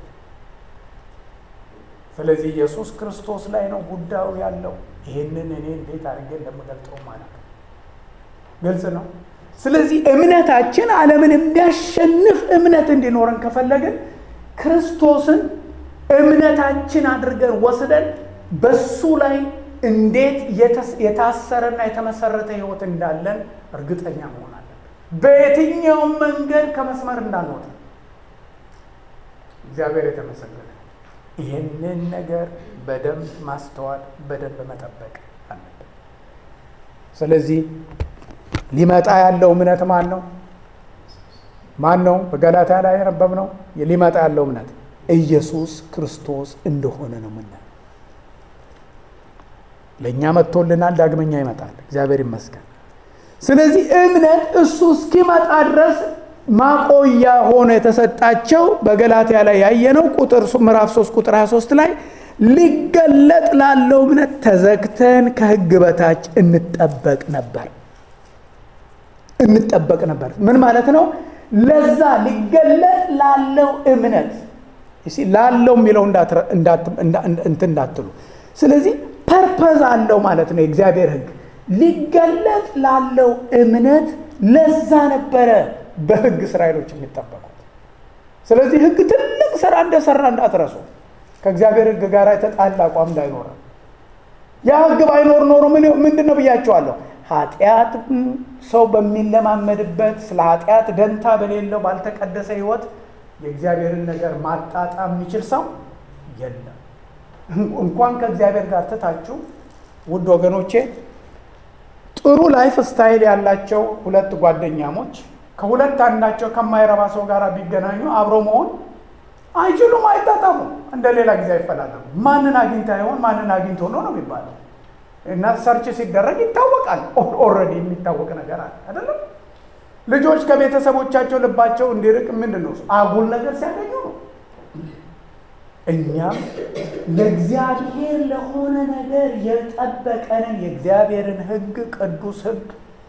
ስለዚህ ኢየሱስ ክርስቶስ ላይ ነው ጉዳዩ ያለው። ይህንን እኔ እንዴት አድርጌ እንደምገልጠው ማለት ነው። ግልጽ ነው። ስለዚህ እምነታችን ዓለምን የሚያሸንፍ እምነት እንዲኖረን ከፈለግን ክርስቶስን እምነታችን አድርገን ወስደን በሱ ላይ እንዴት የታሰረና የተመሰረተ ሕይወት እንዳለን እርግጠኛ መሆን አለብን። በየትኛውም መንገድ ከመስመር እንዳንወጣ እግዚአብሔር የተመሰገነ ይህንን ነገር በደንብ ማስተዋል በደንብ መጠበቅ አለብን። ስለዚህ ሊመጣ ያለው እምነት ማን ነው? ማን ነው? በገላታ ላይ ያነበብነው ሊመጣ ያለው እምነት ኢየሱስ ክርስቶስ እንደሆነ ነው የምናየው። ለእኛ መጥቶልናል፣ ዳግመኛ ይመጣል። እግዚአብሔር ይመስገን። ስለዚህ እምነት እሱ እስኪመጣ ድረስ ማቆያ ሆኖ የተሰጣቸው በገላትያ ላይ ያየነው ቁጥር ምዕራፍ 3 ቁጥር 23 ላይ ሊገለጥ ላለው እምነት ተዘግተን ከሕግ በታች እንጠበቅ ነበር እንጠበቅ ነበር። ምን ማለት ነው? ለዛ ሊገለጥ ላለው እምነት ላለው የሚለው እንትን እንዳትሉ። ስለዚህ ፐርፐዝ አለው ማለት ነው። የእግዚአብሔር ሕግ ሊገለጥ ላለው እምነት ለዛ ነበረ በሕግ እስራኤሎች የሚጠበቁት። ስለዚህ ሕግ ትልቅ ስራ እንደሰራ እንዳትረሱ። ከእግዚአብሔር ሕግ ጋር የተጣላ አቋም እንዳይኖረ ያ ሕግ ባይኖር ኖሮ ምንድን ነው ብያቸዋለሁ። ኃጢአት ሰው በሚለማመድበት ስለ ኃጢአት ደንታ በሌለው ባልተቀደሰ ህይወት የእግዚአብሔርን ነገር ማጣጣም የሚችል ሰው የለም። እንኳን ከእግዚአብሔር ጋር ትታችሁ ውድ ወገኖቼ ጥሩ ላይፍ ስታይል ያላቸው ሁለት ጓደኛሞች ከሁለት አንዳቸው ከማይረባ ሰው ጋር ቢገናኙ አብሮ መሆን አይችሉም፣ አይጣጣሙም። እንደ ሌላ ጊዜ አይፈላለሙ። ማንን አግኝታ ይሆን ማንን አግኝቶ ነው ነው የሚባለው እና ሰርች ሲደረግ ይታወቃል። ኦልሬዲ የሚታወቅ ነገር አለ አይደለም። ልጆች ከቤተሰቦቻቸው ልባቸው እንዲርቅ ምንድን ነው አጉል ነገር ሲያገኙ ነው። እኛም ለእግዚአብሔር ለሆነ ነገር የጠበቀንን የእግዚአብሔርን ሕግ ቅዱስ ሕግ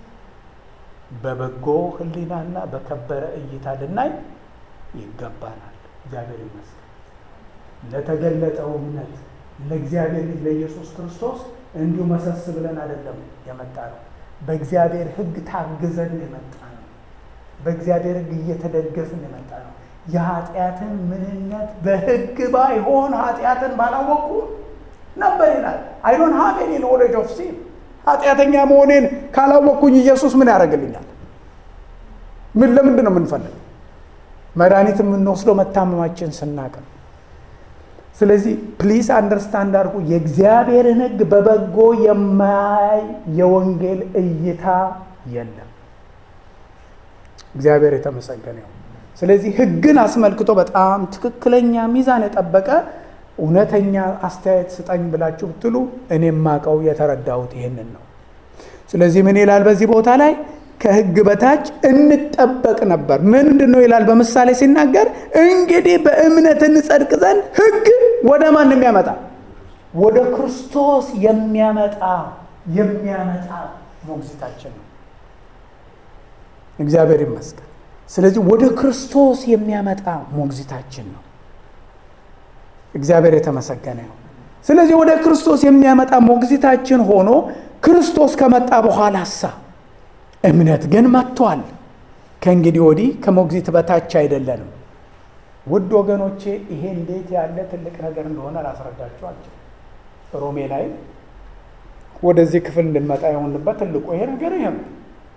በበጎ ሕሊናና በከበረ እይታ ልናይ ይገባናል። እግዚአብሔር ይመስገን። ለተገለጠው እምነት ለእግዚአብሔር ልጅ ለኢየሱስ ክርስቶስ እንዲሁ መሰስ ብለን አይደለም የመጣ ነው። በእግዚአብሔር ሕግ ታግዘን የመጣ ነው። በእግዚአብሔር ሕግ እየተደገፍን የመጣ ነው። የኃጢአትን ምንነት በሕግ ባይሆን ኃጢአትን ባላወቁ ነበር ይላል። አይ ዶንት ሃቭ ኤኒ ኖሌጅ ኦፍ ሲን ኃጢአተኛ መሆኔን ካላወቅኩኝ ኢየሱስ ምን ያደርግልኛል? ምን ለምንድን ነው የምንፈልገው? መድኃኒት የምንወስደው መታመማችን ስናቅ ነው። ስለዚህ ፕሊስ አንደርስታንድ አድርጉ። የእግዚአብሔርን ሕግ በበጎ የማያይ የወንጌል እይታ የለም። እግዚአብሔር የተመሰገነ ይሁን። ስለዚህ ሕግን አስመልክቶ በጣም ትክክለኛ ሚዛን የጠበቀ እውነተኛ አስተያየት ስጠኝ ብላችሁ ብትሉ እኔ የማውቀው የተረዳሁት ይህንን ነው። ስለዚህ ምን ይላል በዚህ ቦታ ላይ ከሕግ በታች እንጠበቅ ነበር። ምንድን ነው ይላል በምሳሌ ሲናገር፣ እንግዲህ በእምነት እንጸድቅ ዘንድ ሕግ ወደ ማን የሚያመጣ ወደ ክርስቶስ የሚያመጣ የሚያመጣ ሞግዚታችን ነው። እግዚአብሔር ይመስገን። ስለዚህ ወደ ክርስቶስ የሚያመጣ ሞግዚታችን ነው። እግዚአብሔር የተመሰገነ ነው። ስለዚህ ወደ ክርስቶስ የሚያመጣ ሞግዚታችን ሆኖ ክርስቶስ ከመጣ በኋላ ሳ እምነት ግን መጥቷል። ከእንግዲህ ወዲህ ከሞግዚት በታች አይደለንም። ውድ ወገኖቼ ይሄ እንዴት ያለ ትልቅ ነገር እንደሆነ ላስረዳችሁ አልችልም። ሮሜ ላይ ወደዚህ ክፍል እንድንመጣ የሆንበት ትልቁ ይሄ ነገር ይሄ ነው።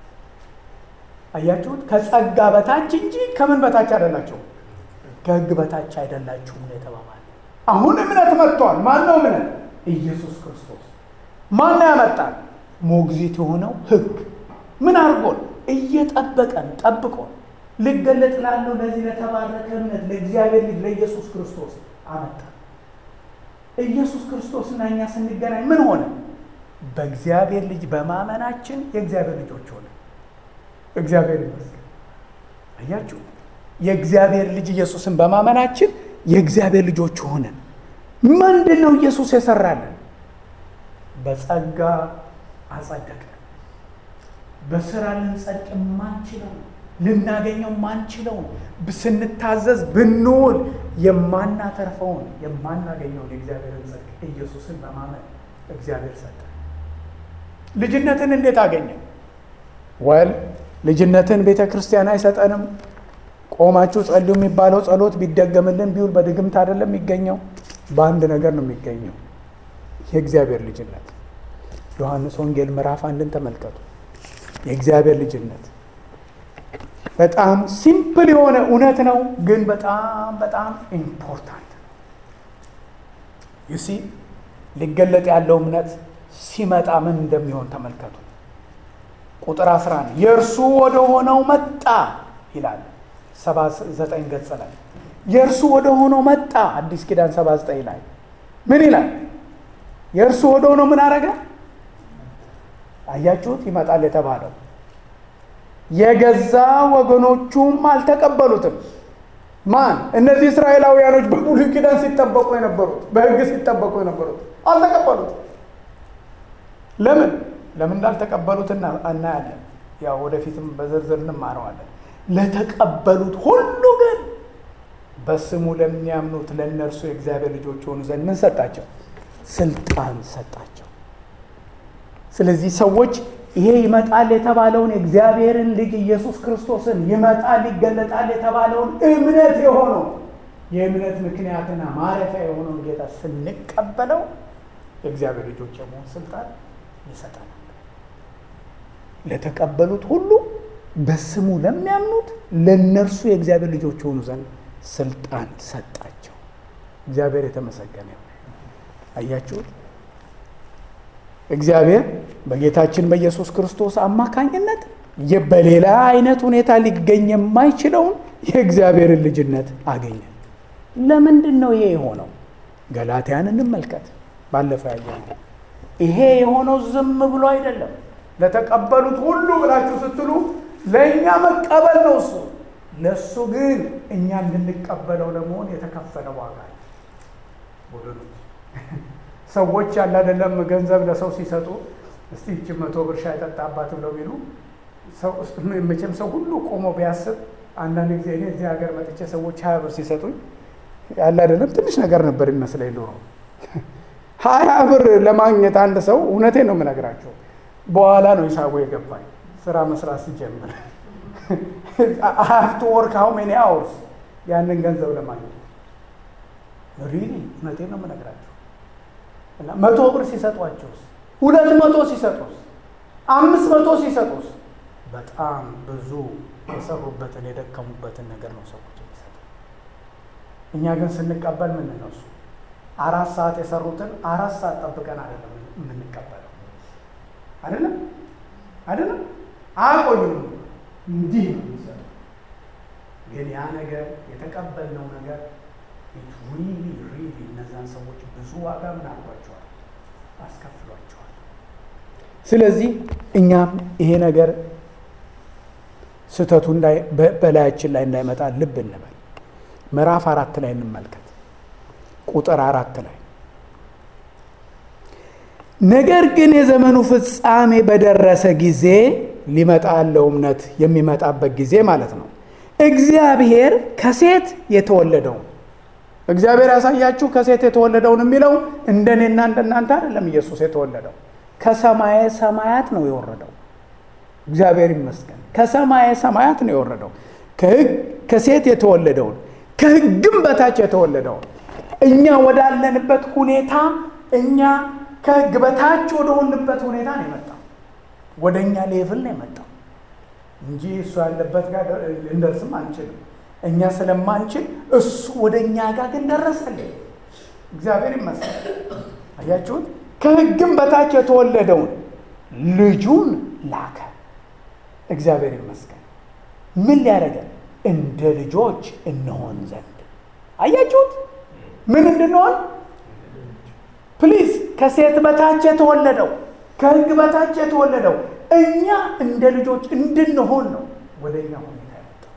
አያችሁት? ከጸጋ በታች እንጂ ከምን በታች አይደላችሁም፣ ከሕግ በታች አይደላችሁም ነው የተባባለ። አሁን እምነት መጥቷል። ማን ነው እምነት? ኢየሱስ ክርስቶስ። ማን ነው ያመጣል? ሞግዚት የሆነው ሕግ ምን አድርጎን? እየጠበቀን ጠብቆን ልገለጥ ላለው ለዚህ ለተባረከ እምነት ለእግዚአብሔር ልጅ ለኢየሱስ ክርስቶስ አመጣ። ኢየሱስ ክርስቶስና እኛ ስንገናኝ ምን ሆነ? በእግዚአብሔር ልጅ በማመናችን የእግዚአብሔር ልጆች ሆነ። እግዚአብሔር ይመስገን። አያችሁ፣ የእግዚአብሔር ልጅ ኢየሱስን በማመናችን የእግዚአብሔር ልጆች ሆነን። ምንድን ነው ኢየሱስ የሰራልን? በጸጋ አጸደቀ። በስራ ልንጸድቅ የማንችለው ልናገኘው የማንችለውን ስንታዘዝ ብንውል የማናተርፈውን የማናገኘውን የእግዚአብሔርን ጽድቅ ኢየሱስን በማመን እግዚአብሔር ሰጠ። ልጅነትን እንዴት አገኘን? ወል ልጅነትን ቤተ ክርስቲያን አይሰጠንም። ቆማችሁ ጸልዩ የሚባለው ጸሎት ቢደገምልን ቢውል በድግምት አይደለም የሚገኘው፣ በአንድ ነገር ነው የሚገኘው፣ የእግዚአብሔር ልጅነት። ዮሐንስ ወንጌል ምዕራፍ አንድን ተመልከቱ። የእግዚአብሔር ልጅነት በጣም ሲምፕል የሆነ እውነት ነው፣ ግን በጣም በጣም ኢምፖርታንት ነው። ዩሲ ሊገለጥ ያለው እምነት ሲመጣ ምን እንደሚሆን ተመልከቱ። ቁጥር 11 የእርሱ ወደ ሆነው መጣ ይላል 79 ገጽ ላይ የእርሱ ወደ ሆነው መጣ። አዲስ ኪዳን 79 ላይ ምን ይላል? የእርሱ ወደ ሆነው ምን አረገ? አያችሁት? ይመጣል የተባለው የገዛ ወገኖቹም አልተቀበሉትም። ማን? እነዚህ እስራኤላውያኖች በብሉይ ኪዳን ሲጠበቁ የነበሩት በሕግ ሲጠበቁ የነበሩት አልተቀበሉትም። ለምን ለምን እንዳልተቀበሉት እናያለን። ያው ወደፊትም በዝርዝር እንማረዋለን። ለተቀበሉት ሁሉ ግን በስሙ ለሚያምኑት ለእነርሱ የእግዚአብሔር ልጆች ሆኑ ዘንድ ምን ሰጣቸው? ስልጣን ሰጣቸው። ስለዚህ ሰዎች ይሄ ይመጣል የተባለውን የእግዚአብሔርን ልጅ ኢየሱስ ክርስቶስን ይመጣል ይገለጣል የተባለውን እምነት የሆነው የእምነት ምክንያትና ማረፊያ የሆነውን ጌታ ስንቀበለው የእግዚአብሔር ልጆች የመሆን ስልጣን ይሰጠናል። ለተቀበሉት ሁሉ በስሙ ለሚያምኑት ለእነርሱ የእግዚአብሔር ልጆች የሆኑ ዘንድ ስልጣን ሰጣቸው። እግዚአብሔር የተመሰገነ ይሁን። አያችሁት? እግዚአብሔር በጌታችን በኢየሱስ ክርስቶስ አማካኝነት በሌላ አይነት ሁኔታ ሊገኝ የማይችለውን የእግዚአብሔርን ልጅነት አገኘ። ለምንድን ነው ይሄ የሆነው? ገላትያን እንመልከት። ባለፈው ያየ ይሄ የሆነው ዝም ብሎ አይደለም። ለተቀበሉት ሁሉ ብላችሁ ስትሉ ለእኛ መቀበል ነው እሱ። ለእሱ ግን እኛ እንድንቀበለው ለመሆን የተከፈለ ዋጋ ነው። ወገኖች ሰዎች ያለ አይደለም ገንዘብ ለሰው ሲሰጡ እስቲ ይቺ መቶ ብር ሻይ ጠጣባት ብለው ቢሉ መቼም ሰው ሁሉ ቆሞ ቢያስብ አንዳንድ ጊዜ እኔ እዚህ ሀገር መጥቼ ሰዎች ሀያ ብር ሲሰጡኝ ያለ አይደለም ትንሽ ነገር ነበር ይመስለኝ ዶሮ ሀያ ብር ለማግኘት አንድ ሰው እውነቴን ነው የምነግራቸው። በኋላ ነው ሂሳቡ የገባኝ ስራ መስራት ሲጀምር ሀፍቱ ወርክ ሀው ሜኒ አወርስ ያንን ገንዘብ ለማግኘት ሪሊ እውነቴን ነው የምነግራቸው። እና መቶ ብር ሲሰጧቸውስ ሁለት መቶ ሲሰጡስ አምስት መቶ ሲሰጡስ በጣም ብዙ የሰሩበትን የደከሙበትን ነገር ነው ሰዎች የሚሰጡ። እኛ ግን ስንቀበል ምን ነው እሱ አራት ሰዓት የሰሩትን አራት ሰዓት ጠብቀን አይደለም የምንቀበለው። አይደለም አይደለም አያቆዩም፣ እንዲህ ነው የሚሰጡ። ግን ያ ነገር የተቀበልነው ነገር ሪሊ ሪሊ እነዛን ሰዎች ብዙ ዋጋ ምን አድርጓቸዋል? አስከፍሏቸዋል። ስለዚህ እኛም ይሄ ነገር ስህተቱ በላያችን ላይ እንዳይመጣ ልብ እንበል። ምዕራፍ አራት ላይ እንመልከት። ቁጥር አራት ላይ ነገር ግን የዘመኑ ፍጻሜ በደረሰ ጊዜ ሊመጣ ያለው እምነት የሚመጣበት ጊዜ ማለት ነው። እግዚአብሔር ከሴት የተወለደውን እግዚአብሔር ያሳያችሁ ከሴት የተወለደውን የሚለው እንደኔና እንደናንተ አይደለም። ኢየሱስ የተወለደው ከሰማየ ሰማያት ነው የወረደው። እግዚአብሔር ይመስገን። ከሰማየ ሰማያት ነው የወረደው። ከሴት የተወለደውን ከሕግም በታች የተወለደውን እኛ ወዳለንበት ሁኔታ እኛ ከሕግ በታች ወደሆንበት ሁኔታ ነው የመጣው። ወደ እኛ ሌቭል ነው የመጣው እንጂ እሱ ያለበት ጋር ልንደርስም አንችልም። እኛ ስለማንችል እሱ ወደ እኛ ጋር ግን ደረሰልን። እግዚአብሔር ይመስገን። አያችሁት? ከሕግም በታች የተወለደውን ልጁን ላከ። እግዚአብሔር ይመስገን። ምን ሊያደርገን? እንደ ልጆች እንሆን ዘንድ። አያችሁት? ምን እንድንሆን? ፕሊዝ ከሴት በታች የተወለደው ከሕግ በታች የተወለደው እኛ እንደ ልጆች እንድንሆን ነው ወደ እኛ ሁኔታ ያመጣው።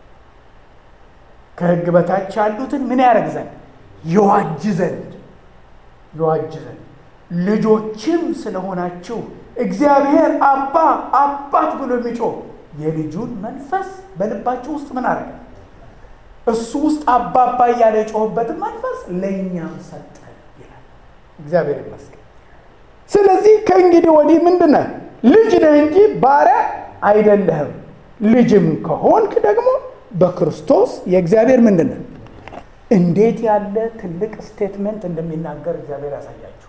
ከሕግ በታች ያሉትን ምን ያደርግ ዘንድ? ይዋጅ ዘንድ ይዋጅ ዘንድ ልጆችም ስለሆናችሁ እግዚአብሔር አባ አባት ብሎ የሚጮህ የልጁን መንፈስ በልባችሁ ውስጥ ምን አደረገ? እሱ ውስጥ አባባ እያለ የጮህበትን መንፈስ ለእኛም ሰጠ ይላል። እግዚአብሔር ይመስገን። ስለዚህ ከእንግዲህ ወዲህ ምንድን ነህ? ልጅ ነህ እንጂ ባሪያ አይደለህም። ልጅም ከሆንክ ደግሞ በክርስቶስ የእግዚአብሔር ምንድን ነህ? እንዴት ያለ ትልቅ ስቴትመንት እንደሚናገር እግዚአብሔር ያሳያችሁ።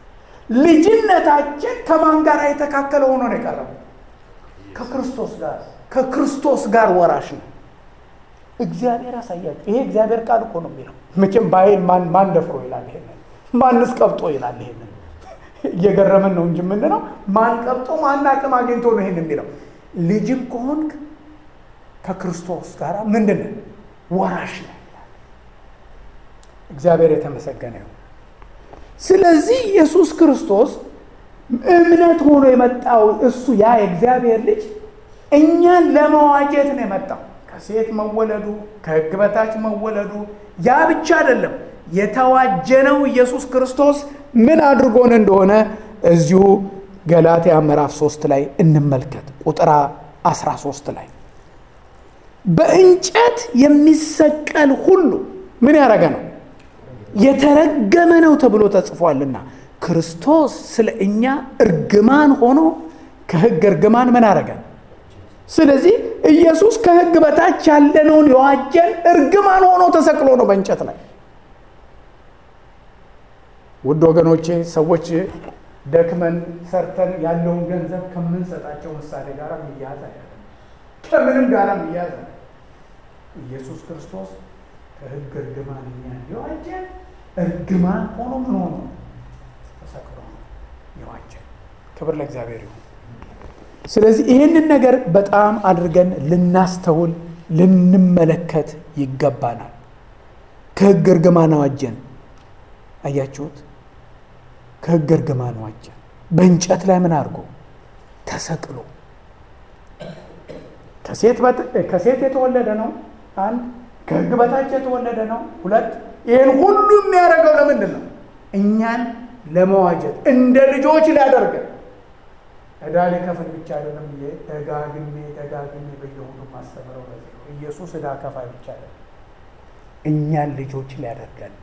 ልጅነታችን ከማን ጋር የተካከለ ሆኖ ነው የቀረበው? ከክርስቶስ ጋር ከክርስቶስ ጋር ወራሽ ነው። እግዚአብሔር ያሳያችሁ። ይሄ እግዚአብሔር ቃል እኮ ነው የሚለው። መቼም በኃይል ማን ደፍሮ ይላል ይሄንን? ማንስ ቀብጦ ይላል ይሄንን? እየገረምን ነው እንጂ የምንለው ማን ቀብጦ ማን አቅም አግኝቶ ነው ይሄን የሚለው? ልጅም ከሆንክ ከክርስቶስ ጋር ምንድን ነው ወራሽ ነው ይላል። እግዚአብሔር የተመሰገነ ይሁን። ስለዚህ ኢየሱስ ክርስቶስ እምነት ሆኖ የመጣው እሱ ያ የእግዚአብሔር ልጅ እኛን ለመዋጀት ነው የመጣው። ከሴት መወለዱ ከሕግ በታች መወለዱ ያ ብቻ አይደለም። የተዋጀነው ኢየሱስ ክርስቶስ ምን አድርጎን እንደሆነ እዚሁ ገላትያ ምዕራፍ 3 ላይ እንመልከት። ቁጥር 13 ላይ በእንጨት የሚሰቀል ሁሉ ምን ያደረገ ነው? የተረገመ ነው ተብሎ ተጽፏልና ክርስቶስ ስለ እኛ እርግማን ሆኖ ከሕግ እርግማን ምን አደረገ? ስለዚህ ኢየሱስ ከሕግ በታች ያለነውን የዋጀን እርግማን ሆኖ ተሰቅሎ ነው በእንጨት ላይ። ውድ ወገኖቼ ሰዎች ደክመን ሰርተን ያለውን ገንዘብ ከምንሰጣቸው ምሳሌ ጋር የሚያያዝ አይደለም። ከምንም ጋር የሚያያዝ ኢየሱስ ክርስቶስ ከሕግ እርግማን እኛን የዋጀን እርግማን ሆኖ ምን ሆኖ ተሰቅሎ ነው የዋጀን። ክብር ለእግዚአብሔር ይሁን። ስለዚህ ይህንን ነገር በጣም አድርገን ልናስተውል ልንመለከት ይገባናል። ከሕግ እርግማን አዋጀን። አያችሁት? ከሕግ እርግማን አዋጀን። በእንጨት ላይ ምን አድርጎ ተሰቅሎ ከሴት የተወለደ ነው። አንድ ከሕግ በታች የተወለደ ነው። ሁለት ይህን ሁሉ የሚያደርገው ለምንድን ነው? እኛን ለመዋጀት እንደ ልጆች ሊያደርገን ዕዳ ሊከፍል ብቻ አይደለም። ደጋግሜ ደጋግሜ በየሁሉ ማስተምረው በዚህ ነው። ኢየሱስ ዕዳ ከፋይ ብቻ አይደለም፣ እኛን ልጆች ሊያደርገን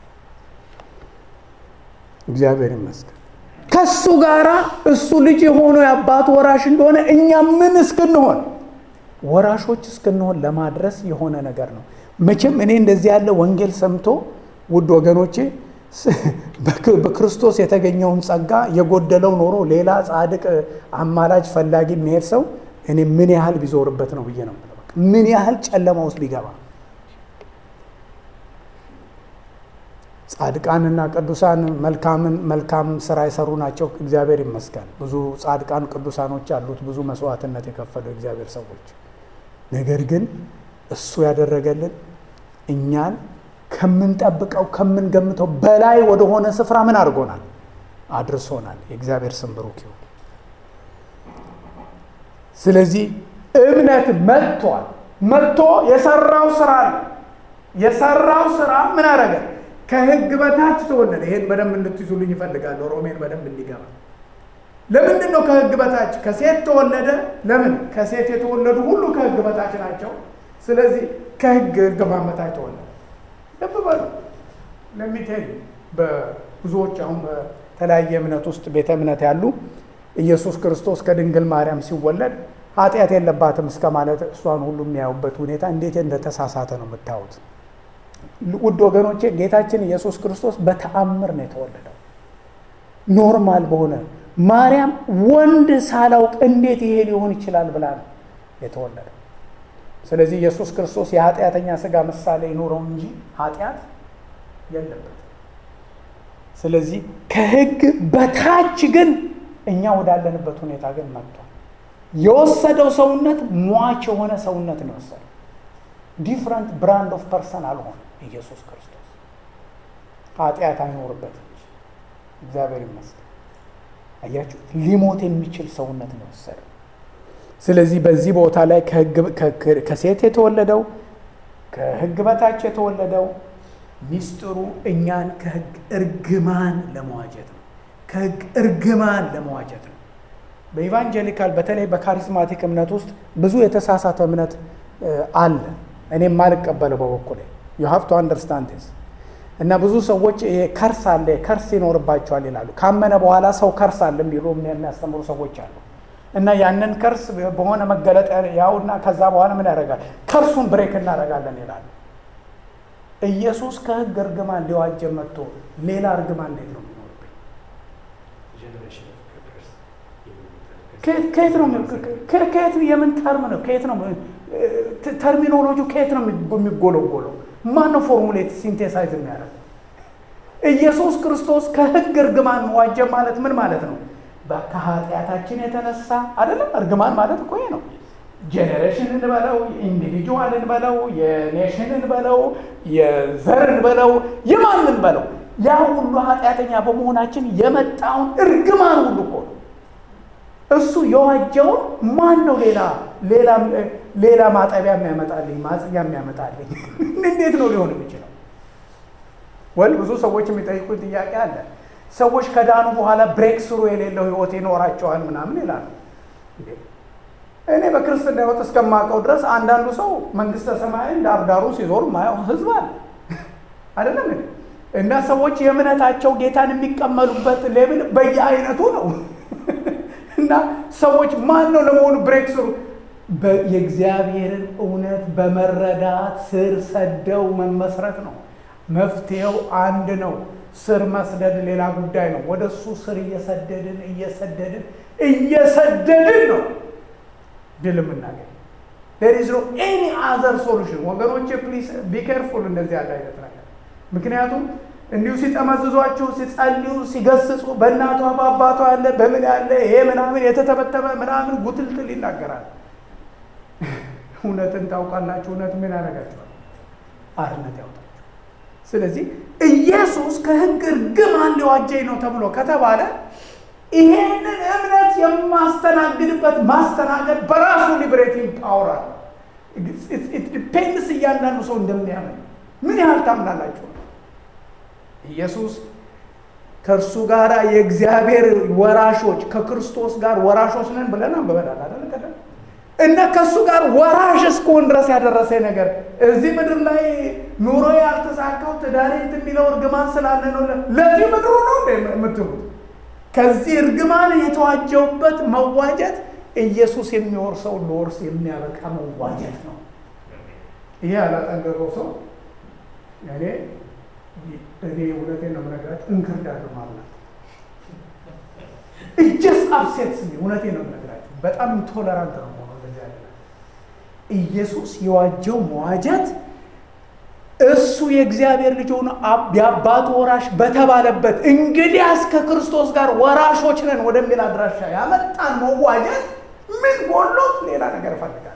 እግዚአብሔር ይመስገን። ከሱ ጋራ እሱ ልጅ የሆነው የአባቱ ወራሽ እንደሆነ እኛ ምን እስክንሆን ወራሾች እስክንሆን ለማድረስ የሆነ ነገር ነው። መቼም እኔ እንደዚህ ያለ ወንጌል ሰምቶ ውድ ወገኖቼ በክርስቶስ የተገኘውን ጸጋ የጎደለው ኖሮ ሌላ ጻድቅ አማላጅ ፈላጊ የሚሄድ ሰው እኔ ምን ያህል ቢዞርበት ነው ብዬ ነው ምን ያህል ጨለማ ውስጥ ቢገባ ጻድቃንና ቅዱሳን መልካምን መልካም ስራ የሰሩ ናቸው። እግዚአብሔር ይመስገን። ብዙ ጻድቃን ቅዱሳኖች አሉት፣ ብዙ መስዋዕትነት የከፈሉ እግዚአብሔር ሰዎች። ነገር ግን እሱ ያደረገልን እኛን ከምንጠብቀው ከምንገምተው በላይ ወደሆነ ስፍራ ምን አድርጎናል? አድርሶናል። የእግዚአብሔር ስም ብሩክ ይሁን። ስለዚህ እምነት መጥቷል። መጥቶ የሰራው ስራ ነው። የሰራው ስራ ምን አደረገ? ከህግ በታች ተወለደ። ይሄን በደንብ እንድትይዙልኝ ይፈልጋለሁ። ሮሜን በደንብ እንዲገባ። ለምንድን ነው ከህግ በታች? ከሴት ተወለደ። ለምን? ከሴት የተወለዱ ሁሉ ከህግ በታች ናቸው። ስለዚህ ከህግ እርግማን በታች ተወለደ። ልብ በሉ። ለሚቴል በብዙዎች አሁን በተለያየ እምነት ውስጥ ቤተ እምነት ያሉ ኢየሱስ ክርስቶስ ከድንግል ማርያም ሲወለድ ኃጢአት የለባትም እስከ ማለት እሷን ሁሉ የሚያዩበት ሁኔታ እንዴት እንደተሳሳተ ነው የምታዩት። ውድ ወገኖቼ ጌታችን ኢየሱስ ክርስቶስ በተአምር ነው የተወለደው። ኖርማል በሆነ ማርያም ወንድ ሳላውቅ እንዴት ይሄ ሊሆን ይችላል ብላ ነው የተወለደው። ስለዚህ ኢየሱስ ክርስቶስ የኃጢአተኛ ስጋ ምሳሌ ይኑረው እንጂ ኃጢአት የለበትም። ስለዚህ ከህግ በታች ግን እኛ ወዳለንበት ሁኔታ ግን መጥቷል። የወሰደው ሰውነት ሟች የሆነ ሰውነት ነው የወሰደው። ዲፍረንት ብራንድ ኦፍ ፐርሰን አልሆነ ኢየሱስ ክርስቶስ ኃጢአት አይኖርበትም እንጂ እግዚአብሔር ይመስገን። አያችሁ፣ ሊሞት የሚችል ሰውነት ነው የወሰደው። ስለዚህ በዚህ ቦታ ላይ ከሴት የተወለደው ከህግ በታች የተወለደው ሚስጥሩ እኛን ከህግ እርግማን ለመዋጀት ነው። ከህግ እርግማን ለመዋጀት ነው። በኢቫንጀሊካል በተለይ በካሪስማቲክ እምነት ውስጥ ብዙ የተሳሳተ እምነት አለ። እኔም ማልቀበለው በበኩሌ ዩ ሃቭ ቱ አንደርስታንድ ስ እና ብዙ ሰዎች ይሄ ከርስ አለ ከርስ ይኖርባቸዋል ይላሉ። ካመነ በኋላ ሰው ከርስ አለ ቢሉ የሚያስተምሩ ሰዎች አሉ። እና ያንን ከርስ በሆነ መገለጥ ያውና ከዛ በኋላ ምን ያደርጋል? ከርሱን ብሬክ እናደርጋለን ይላሉ። ኢየሱስ ከህግ እርግማን ሊዋጀ መጥቶ ሌላ እርግማን እንዴት ነው የሚኖርብኝ? ከየት ነው ከየት የምን ተርም ነው? ከየት ነው ተርሚኖሎጂው ከየት ነው የሚጎለጎለው? ማን ነው ፎርሙሌት ሲንቴሳይዝ የሚያደርግ? ኢየሱስ ክርስቶስ ከህግ እርግማን ዋጀ ማለት ምን ማለት ነው? ከኃጢአታችን የተነሳ አይደለም። እርግማን ማለት እኮ ይሄ ነው። ጄኔሬሽን እንበለው፣ ኢንዲቪጁዋል እንበለው፣ የኔሽን እንበለው፣ የዘር እንበለው፣ የማን እንበለው ያ ሁሉ ኃጢአተኛ በመሆናችን የመጣውን እርግማን ሁሉ እኮ ነው እሱ የዋጀውን ማን ነው ሌላ ሌላ ሌላ ማጠቢያ የሚያመጣልኝ ማጽኛ የሚያመጣልኝ እንዴት ነው ሊሆን የሚችለው? ወል ብዙ ሰዎች የሚጠይቁት ጥያቄ አለ። ሰዎች ከዳኑ በኋላ ብሬክ ስሩ የሌለው ህይወት ይኖራቸዋል ምናምን ይላሉ። እኔ በክርስትና ህይወት እስከማውቀው ድረስ አንዳንዱ ሰው መንግስተ ሰማይን ዳርዳሩ ሲዞር ማየው ህዝብ አለ አይደለም እና ሰዎች የእምነታቸው ጌታን የሚቀመሉበት ሌብል በየአይነቱ ነው። እና ሰዎች ማን ነው ለመሆኑ ብሬክ ስሩ የእግዚአብሔርን እውነት በመረዳት ስር ሰደው መመስረት ነው። መፍትሄው አንድ ነው። ስር መስደድ ሌላ ጉዳይ ነው። ወደ እሱ ስር እየሰደድን እየሰደድን እየሰደድን ነው ድል የምናገኝ። ዴር ኢዝ ኖ ኤኒ አዘር ሶሉሽን። ወገኖቼ ፕሊስ ቢ ኬርፉል እንደዚህ ያለ አይነት ነገር ምክንያቱም እንዲሁ ሲጠመዝዟችሁ ሲጸልዩ ሲገስጹ በእናቷ በአባቷ ያለ በምን ያለ ይሄ ምናምን የተተበተበ ምናምን ጉትልትል ይናገራል። እውነትን ታውቃላችሁ። እውነት ምን ያደርጋችኋል? አርነት ያውጣችሁ። ስለዚህ ኢየሱስ ከሕግ እርግማን ሊዋጀኝ ነው ተብሎ ከተባለ ይሄንን እምነት የማስተናግድበት ማስተናገድ በራሱ ሊብሬቲንግ ፓወር አለ። ዲፔንድስ እያንዳንዱ ሰው እንደሚያምን ምን ያህል ታምናላችሁ? ኢየሱስ ከእርሱ ጋር የእግዚአብሔር ወራሾች ከክርስቶስ ጋር ወራሾች ነን ብለን አንብበናል አይደል? ቀደም እና ከእሱ ጋር ወራሽ እስከሆን ድረስ ያደረሰ ነገር እዚህ ምድር ላይ ኑሮ ያልተሳካው ትዳሬ እንትን የሚለው እርግማን ስላለ ነው። ለዚህ ምድሩ ነው እንደ የምትሉት ከዚህ እርግማን የተዋጀውበት መዋጀት ኢየሱስ የሚወርሰው ለወርስ የሚያበቃ መዋጀት ነው። ይሄ ያላጠገበው ሰው እኔ እኔ እውነቴን ነው የምነግራችሁ እንክርዳድ ማለት እጀስ አብሴት ስ እውነቴን ነው የምነግራችሁ በጣም ኢንቶለራንት ነው ሆኖ እንደዚህ ያለ ኢየሱስ የዋጀው መዋጀት እሱ የእግዚአብሔር ልጅ ሆኖ የአባቱ ወራሽ በተባለበት እንግዲያስ ከክርስቶስ ጋር ወራሾች ነን ወደሚል አድራሻ ያመጣን መዋጀት ምን ጎሎት ሌላ ነገር እፈልጋለሁ።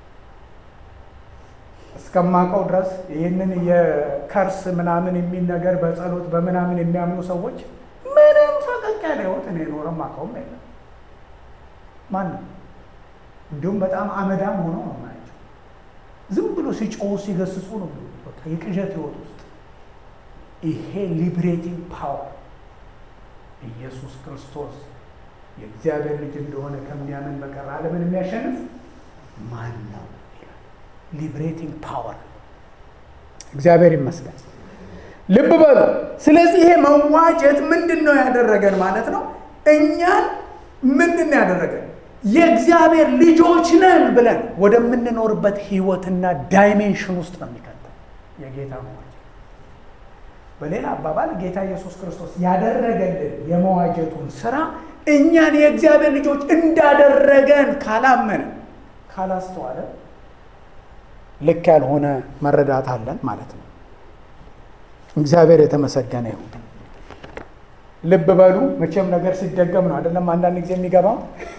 እስከማውቀው ድረስ ይህንን የከርስ ምናምን የሚል ነገር በጸሎት በምናምን የሚያምኑ ሰዎች ምንም ፈቀቅ ያለ ህይወት እኔ ኖረም አውቀውም የለም። ማንም እንዲሁም በጣም አመዳም ሆነው ነው ናቸው። ዝም ብሎ ሲጮሁ ሲገስጹ ነው በቃ የቅዠት ህይወት ውስጥ ይሄ ሊብሬቲንግ ፓወር ኢየሱስ ክርስቶስ የእግዚአብሔር ልጅ እንደሆነ ከሚያምን በቀር ዓለምን የሚያሸንፍ ማን ነው? ሊብሬቲንግ ፓወር እግዚአብሔር ይመስገን። ልብ በሉ። ስለዚህ ይሄ መዋጀት ምንድን ነው ያደረገን ማለት ነው? እኛን ምንድን ነው ያደረገን? የእግዚአብሔር ልጆች ነን ብለን ወደምንኖርበት ህይወትና ዳይሜንሽን ውስጥ ነው የሚከተል የጌታ መዋጀት። በሌላ አባባል ጌታ ኢየሱስ ክርስቶስ ያደረገልን የመዋጀቱን ስራ እኛን የእግዚአብሔር ልጆች እንዳደረገን ካላመን ካላስተዋለ ልክ ያልሆነ መረዳት አለን ማለት ነው። እግዚአብሔር የተመሰገነ ይሁን። ልብ በሉ። መቼም ነገር ሲደገም ነው አይደለም አንዳንድ ጊዜ የሚገባው።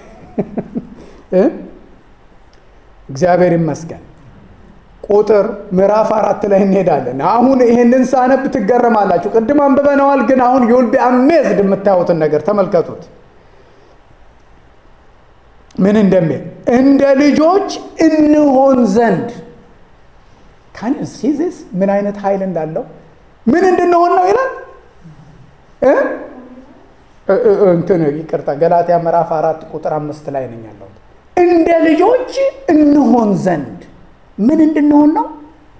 እግዚአብሔር ይመስገን። ቁጥር ምዕራፍ አራት ላይ እንሄዳለን። አሁን ይህንን ሳነብ ትገረማላችሁ። ቅድም አንብበነዋል፣ ግን አሁን ዩል ቢ አሜዝድ የምታዩትን ነገር ተመልከቱት። ምን እንደሚል እንደ ልጆች እንሆን ዘንድ ካን ሲዚስ ምን አይነት ኃይል እንዳለው ምን እንድንሆን ነው ይላል። እንትን ይቅርታ፣ ገላትያ ምዕራፍ አራት ቁጥር አምስት ላይ ነኝ ያለሁት። እንደ ልጆች እንሆን ዘንድ ምን እንድንሆን ነው?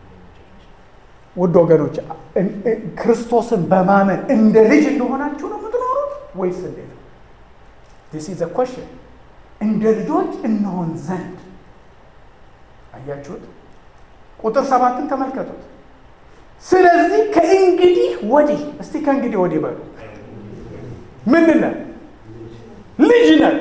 ውድ ወገኖች ክርስቶስን በማመን እንደ ልጅ እንደሆናችሁ ነው የምትኖሩት ወይስ እንዴት ነው? ዲስ ኢዝ ኮሽን። እንደ ልጆች እንሆን ዘንድ አያችሁት? ቁጥር ሰባትን ተመልከቱት። ስለዚህ ከእንግዲህ ወዲህ እስቲ ከእንግዲህ ወዲህ በሉ ምንድን ነን? ልጅ ነን።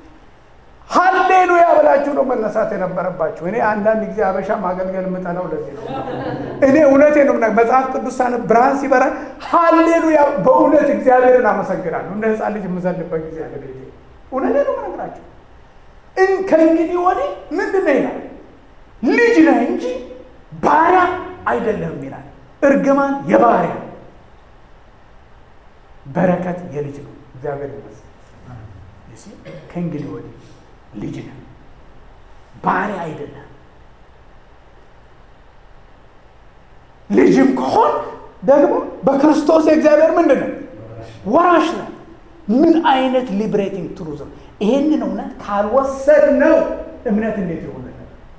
ሀሌሉያ ብላችሁ ነው መነሳት የነበረባችሁ። እኔ አንዳንድ ጊዜ አበሻ ማገልገል የምጠላው ለዚህ ነው። እኔ እውነቴ ነው። መጽሐፍ ቅዱስ ሳነብ ብርሃን ሲበራ ሀሌሉያ፣ በእውነት እግዚአብሔርን አመሰግናለሁ። እንደ ሕፃን ልጅ የምዘልበት ጊዜ አለ። ቤቴ እውነቴ ነው የምነግራችሁ። ከእንግዲህ ወዲህ ምንድን ነው ይላል? ልጅ ነህ እንጂ ባሪያ አይደለህም ይላል። እርግማን የባሪያ በረከት የልጅ ነው። እግዚአብሔር ይመስገን። ከእንግዲህ ወዲህ ልጅ ነህ፣ ባሪያ አይደለም። ልጅም ከሆን ደግሞ በክርስቶስ የእግዚአብሔር ምንድን ነው? ወራሽ ነው። ምን አይነት ሊብሬቲንግ ትሩዝ ነው! ይሄንን እውነት ካልወሰድ ነው እምነት እንዴት ይሆንልን?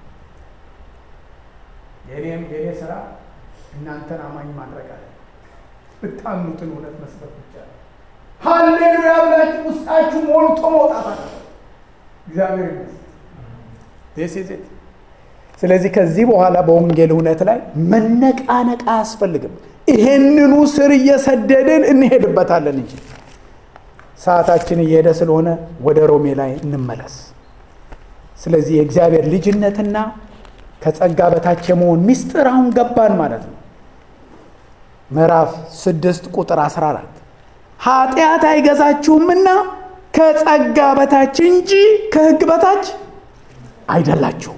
የኔም የኔ ስራ እናንተን አማኝ ማድረግ አለ ብታምኑትን እውነት መስበክ ብቻ ነው። ሀሌሉያ ብላችሁ ውስጣችሁ ሞልቶ መውጣት አለ። እግዚአብሔር ይመስገን። ስለዚህ ከዚህ በኋላ በወንጌል እውነት ላይ መነቃነቅ አያስፈልግም። ይሄንኑ ስር እየሰደድን እንሄድበታለን እንጂ ሰዓታችን እየሄደ ስለሆነ ወደ ሮሜ ላይ እንመለስ። ስለዚህ የእግዚአብሔር ልጅነትና ከጸጋ በታች የመሆን ሚስጥር አሁን ገባን ማለት ነው። ምዕራፍ ስድስት ቁጥር 14 ኃጢአት አይገዛችሁምና ከጸጋ በታች እንጂ ከሕግ በታች አይደላችሁም።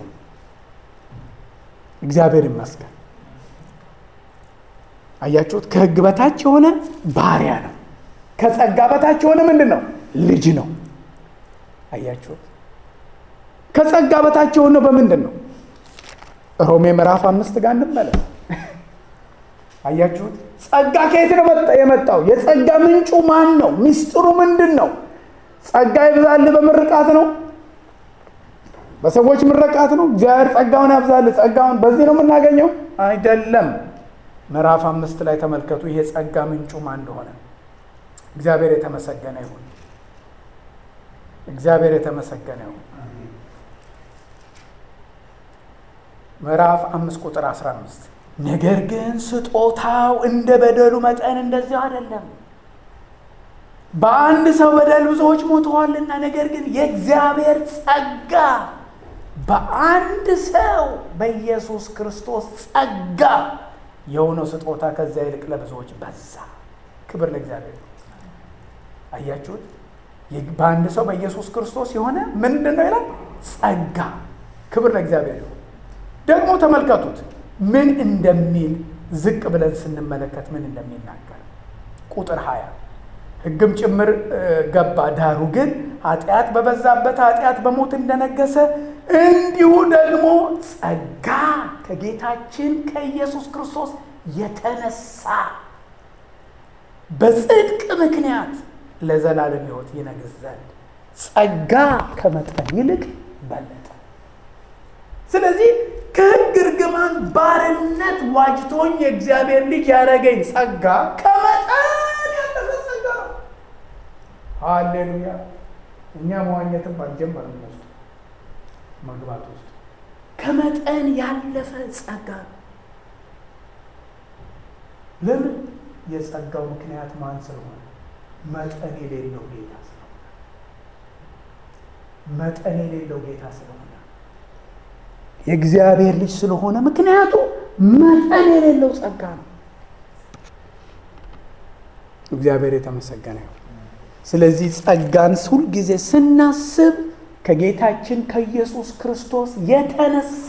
እግዚአብሔር ይመስገን። አያችሁት? ከሕግ በታች የሆነ ባሪያ ነው። ከጸጋ በታች የሆነ ምንድን ነው? ልጅ ነው። አያችሁት? ከጸጋ በታች የሆነው በምንድን ነው? ሮሜ ምዕራፍ አምስት ጋር እንመለስ። አያችሁት? ጸጋ ከየት ነው የመጣው? የጸጋ ምንጩ ማን ነው? ሚስጥሩ ምንድን ነው? ጸጋ ይብዛል በምርቃት ነው? በሰዎች ምርቃት ነው? እግዚአብሔር ጸጋውን ያብዛል። ጸጋውን በዚህ ነው የምናገኘው? አይደለም። ምዕራፍ አምስት ላይ ተመልከቱ። ይሄ ጸጋ ምንጩ ማን እንደሆነ። እግዚአብሔር የተመሰገነ ይሁን። እግዚአብሔር የተመሰገነ ይሁን። ምዕራፍ አምስት ቁጥር አስራ አምስት ነገር ግን ስጦታው እንደ በደሉ መጠን እንደዚያው አይደለም። በአንድ ሰው በደል ብዙዎች ሞተዋልና፣ ነገር ግን የእግዚአብሔር ጸጋ በአንድ ሰው በኢየሱስ ክርስቶስ ጸጋ የሆነው ስጦታ ከዚያ ይልቅ ለብዙዎች በዛ። ክብር ለእግዚአብሔር። አያችሁት? በአንድ ሰው በኢየሱስ ክርስቶስ የሆነ ምንድን ነው ይላል? ጸጋ። ክብር ለእግዚአብሔር ይሁን። ደግሞ ተመልከቱት ምን እንደሚል ዝቅ ብለን ስንመለከት ምን እንደሚናገር ቁጥር ሀያ ሕግም ጭምር ገባ። ዳሩ ግን ኃጢአት በበዛበት ኃጢአት በሞት እንደነገሰ እንዲሁ ደግሞ ጸጋ ከጌታችን ከኢየሱስ ክርስቶስ የተነሳ በጽድቅ ምክንያት ለዘላለም ሕይወት ይነግስ ዘንድ ጸጋ ከመጠን ይልቅ በለጠ። ስለዚህ ከሕግ እርግማን ባርነት ዋጅቶኝ የእግዚአብሔር ልጅ ያደረገኝ ጸጋ ከመጠን ያለፈ ጸጋ ነው። ሃሌሉያ! እኛ መዋኘትም አልጀመርም ውስጥ መግባት ውስጥ ከመጠን ያለፈ ጸጋ ነው። ለምን? የጸጋው ምክንያት ማን ስለሆነ? መጠን የሌለው ጌታ ስለሆነ፣ መጠን የሌለው ጌታ ስለሆነ የእግዚአብሔር ልጅ ስለሆነ ምክንያቱ መጠን የሌለው ጸጋ ነው። እግዚአብሔር የተመሰገነ ይሁን። ስለዚህ ጸጋን ሁል ጊዜ ስናስብ ከጌታችን ከኢየሱስ ክርስቶስ የተነሳ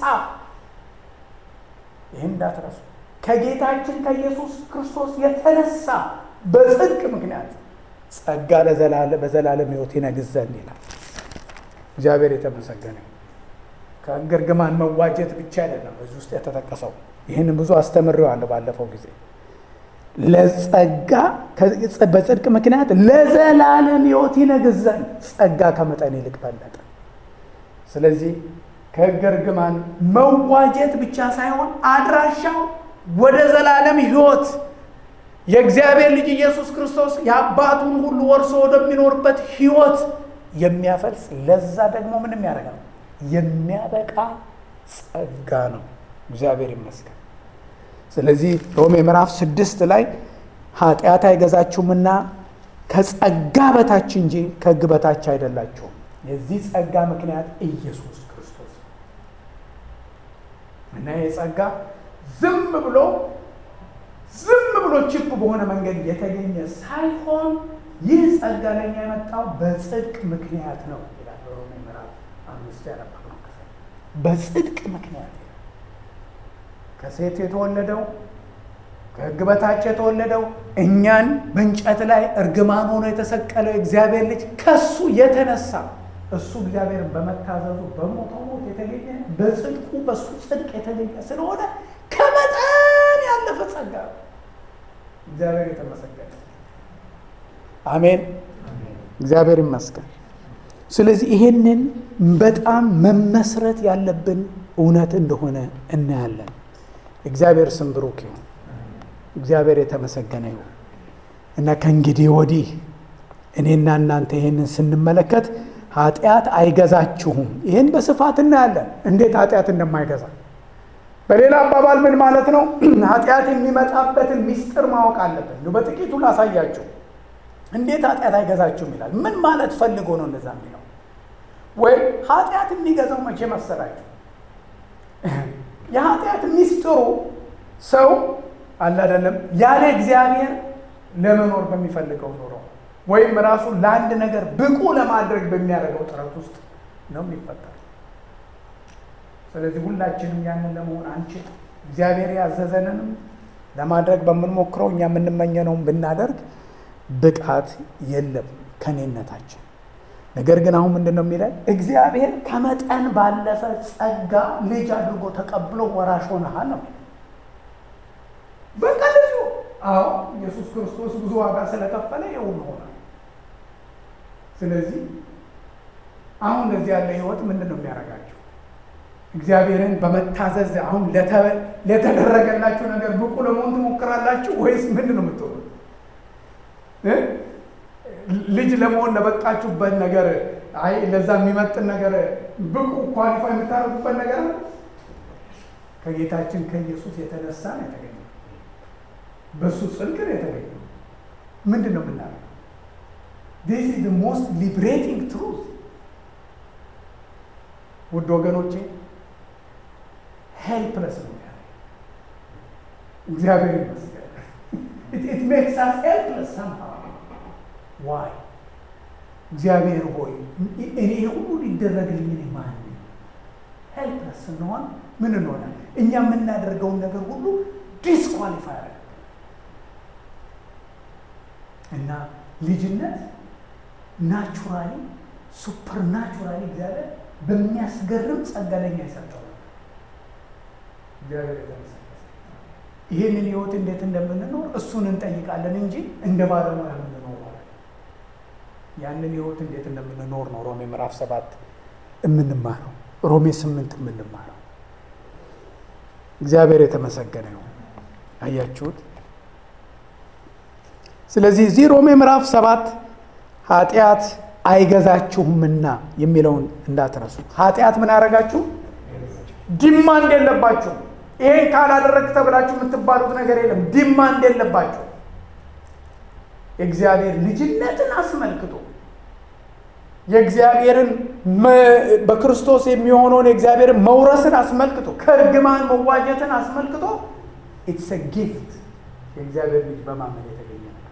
ይህን እንዳትረሱ። ከጌታችን ከኢየሱስ ክርስቶስ የተነሳ በጽድቅ ምክንያት ጸጋ በዘላለም ሕይወት ይነግስ ዘንድ ይላል። እግዚአብሔር የተመሰገነ ይሁን። ከሕግ እርግማን መዋጀት ብቻ አይደለም በዚህ ውስጥ የተጠቀሰው። ይህን ብዙ አስተምሬዋለሁ ባለፈው ጊዜ። ለጸጋ በጽድቅ ምክንያት ለዘላለም ሕይወት ይነግስ ዘንድ ጸጋ ከመጠን ይልቅ በለጠ። ስለዚህ ከሕግ እርግማን መዋጀት ብቻ ሳይሆን አድራሻው ወደ ዘላለም ሕይወት የእግዚአብሔር ልጅ ኢየሱስ ክርስቶስ የአባቱን ሁሉ ወርሶ ወደሚኖርበት ሕይወት የሚያፈልስ ለዛ ደግሞ ምን የሚያደርግ ነው የሚያበቃ ጸጋ ነው። እግዚአብሔር ይመስገን። ስለዚህ ሮሜ ምዕራፍ ስድስት ላይ ኃጢአት አይገዛችሁምና ከጸጋ በታች እንጂ ከሕግ በታች አይደላችሁም። የዚህ ጸጋ ምክንያት ኢየሱስ ክርስቶስ እና ይህ ጸጋ ዝም ብሎ ዝም ብሎ ችፕ በሆነ መንገድ የተገኘ ሳይሆን ይህ ጸጋ ለኛ የመጣው በጽድቅ ምክንያት ነው ይላል ሮሜ ምዕራፍ አምስት ያነበብነው ክፍል። በጽድቅ ምክንያት ከሴት የተወለደው ከሕግ በታች የተወለደው እኛን በእንጨት ላይ እርግማን ሆኖ የተሰቀለው የእግዚአብሔር ልጅ ከሱ የተነሳ እሱ እግዚአብሔርን በመታዘዙ በሞተው ሞት የተገኘ በጽድቁ በሱ ጽድቅ የተገኘ ስለሆነ ከመጠን ያለፈ ጸጋ ነው። እግዚአብሔር የተመሰገነ አሜን። እግዚአብሔር ይመስገን። ስለዚህ ይሄንን በጣም መመስረት ያለብን እውነት እንደሆነ እናያለን። እግዚአብሔር ስም ብሩክ ይሁን። እግዚአብሔር የተመሰገነ ይሁን እና ከእንግዲህ ወዲህ እኔና እናንተ ይሄንን ስንመለከት ኃጢአት አይገዛችሁም። ይህን በስፋት እናያለን፣ እንዴት ኃጢአት እንደማይገዛ በሌላ አባባል ምን ማለት ነው? ኃጢአት የሚመጣበትን ሚስጥር ማወቅ አለብን። በጥቂቱ ላሳያችሁ። እንዴት ኃጢአት አይገዛችሁም ይላል። ምን ማለት ፈልጎ ነው እንደዛ የሚለው? ወይም ኃጢአት የሚገዛው መቼ መሰላችሁ? የኃጢአት ሚስጥሩ ሰው አለ አይደለም ያለ እግዚአብሔር ለመኖር በሚፈልገው ኑሮ ወይም ራሱ ለአንድ ነገር ብቁ ለማድረግ በሚያደርገው ጥረት ውስጥ ነው የሚፈጠር። ስለዚህ ሁላችንም ያንን ለመሆን አንችል። እግዚአብሔር ያዘዘንንም ለማድረግ በምንሞክረው እኛ የምንመኘነውን ብናደርግ ብቃት የለም ከኔነታችን። ነገር ግን አሁን ምንድን ነው የሚለን? እግዚአብሔር ከመጠን ባለፈ ጸጋ ልጅ አድርጎ ተቀብሎ ወራሽ ሆነሃል ነው። በቃ ልጁ አዎ ኢየሱስ ክርስቶስ ብዙ ዋጋ ስለከፈለ የሁሉ ሆናል። ስለዚህ አሁን እንደዚህ ያለ ህይወት ምንድን ነው የሚያደርጋቸው? እግዚአብሔርን በመታዘዝ አሁን ለተደረገላችሁ ነገር ብቁ ለመሆን ትሞክራላችሁ ወይስ ምንድን ነው የምትሆኑት? ልጅ ለመሆን ለበቃችሁበት ነገር አይ ለዛ የሚመጥን ነገር ብቁ ኳሊፋይ የምታደርጉበት ነገር ነው። ከጌታችን ከኢየሱስ የተነሳ ነው የተገኘው። በእሱ ጽድቅ ነው የተገኘው። ምንድን ነው የምናደርገው? ዲስ ኢዝ ሞስት ሊብሬቲንግ ትሩዝ ውድ ወገኖቼ ሄልፕለስ ነው ያለ እግዚአብሔር ይመስገን። ኢት ሜክስ አስ ሄልፕለስ ሰምሃው ዋይ እግዚአብሔር ሆይ እኔ ሁሉ ሊደረግልኝ እኔ ማን ነኝ? ሄልፕለስ ስንሆን ምን እንሆናል? እኛ የምናደርገውን ነገር ሁሉ ዲስኳሊፋይ ያደርግ እና ልጅነት ናቹራሊ ሱፐር ናቹራሊ እግዚአብሔር በሚያስገርም ጸጋ ለኛ የሰጠው እግዚአብሔር የተመሰገነ ይህንን ህይወት እንዴት እንደምንኖር እሱን እንጠይቃለን እንጂ እንደ ባለሙያ የምንኖር ማለት ያንን ህይወት እንዴት እንደምንኖር ነው ሮሜ ምዕራፍ ሰባት የምንማረው ሮሜ ስምንት የምንማረው እግዚአብሔር የተመሰገነ ነው አያችሁት ስለዚህ እዚህ ሮሜ ምዕራፍ ሰባት ኃጢአት አይገዛችሁምና የሚለውን እንዳትረሱ ኃጢአት ምን አደረጋችሁ ዲማንድ የለባችሁ ይሄን ካላደረግ ተብላችሁ የምትባሉት ነገር የለም ዲማንድ የለባችሁ የእግዚአብሔር ልጅነትን አስመልክቶ የእግዚአብሔርን በክርስቶስ የሚሆነውን የእግዚአብሔርን መውረስን አስመልክቶ ከእርግማን መዋጀትን አስመልክቶ ኢትስ ጊፍት የእግዚአብሔር ልጅ በማመን የተገኘ ነገር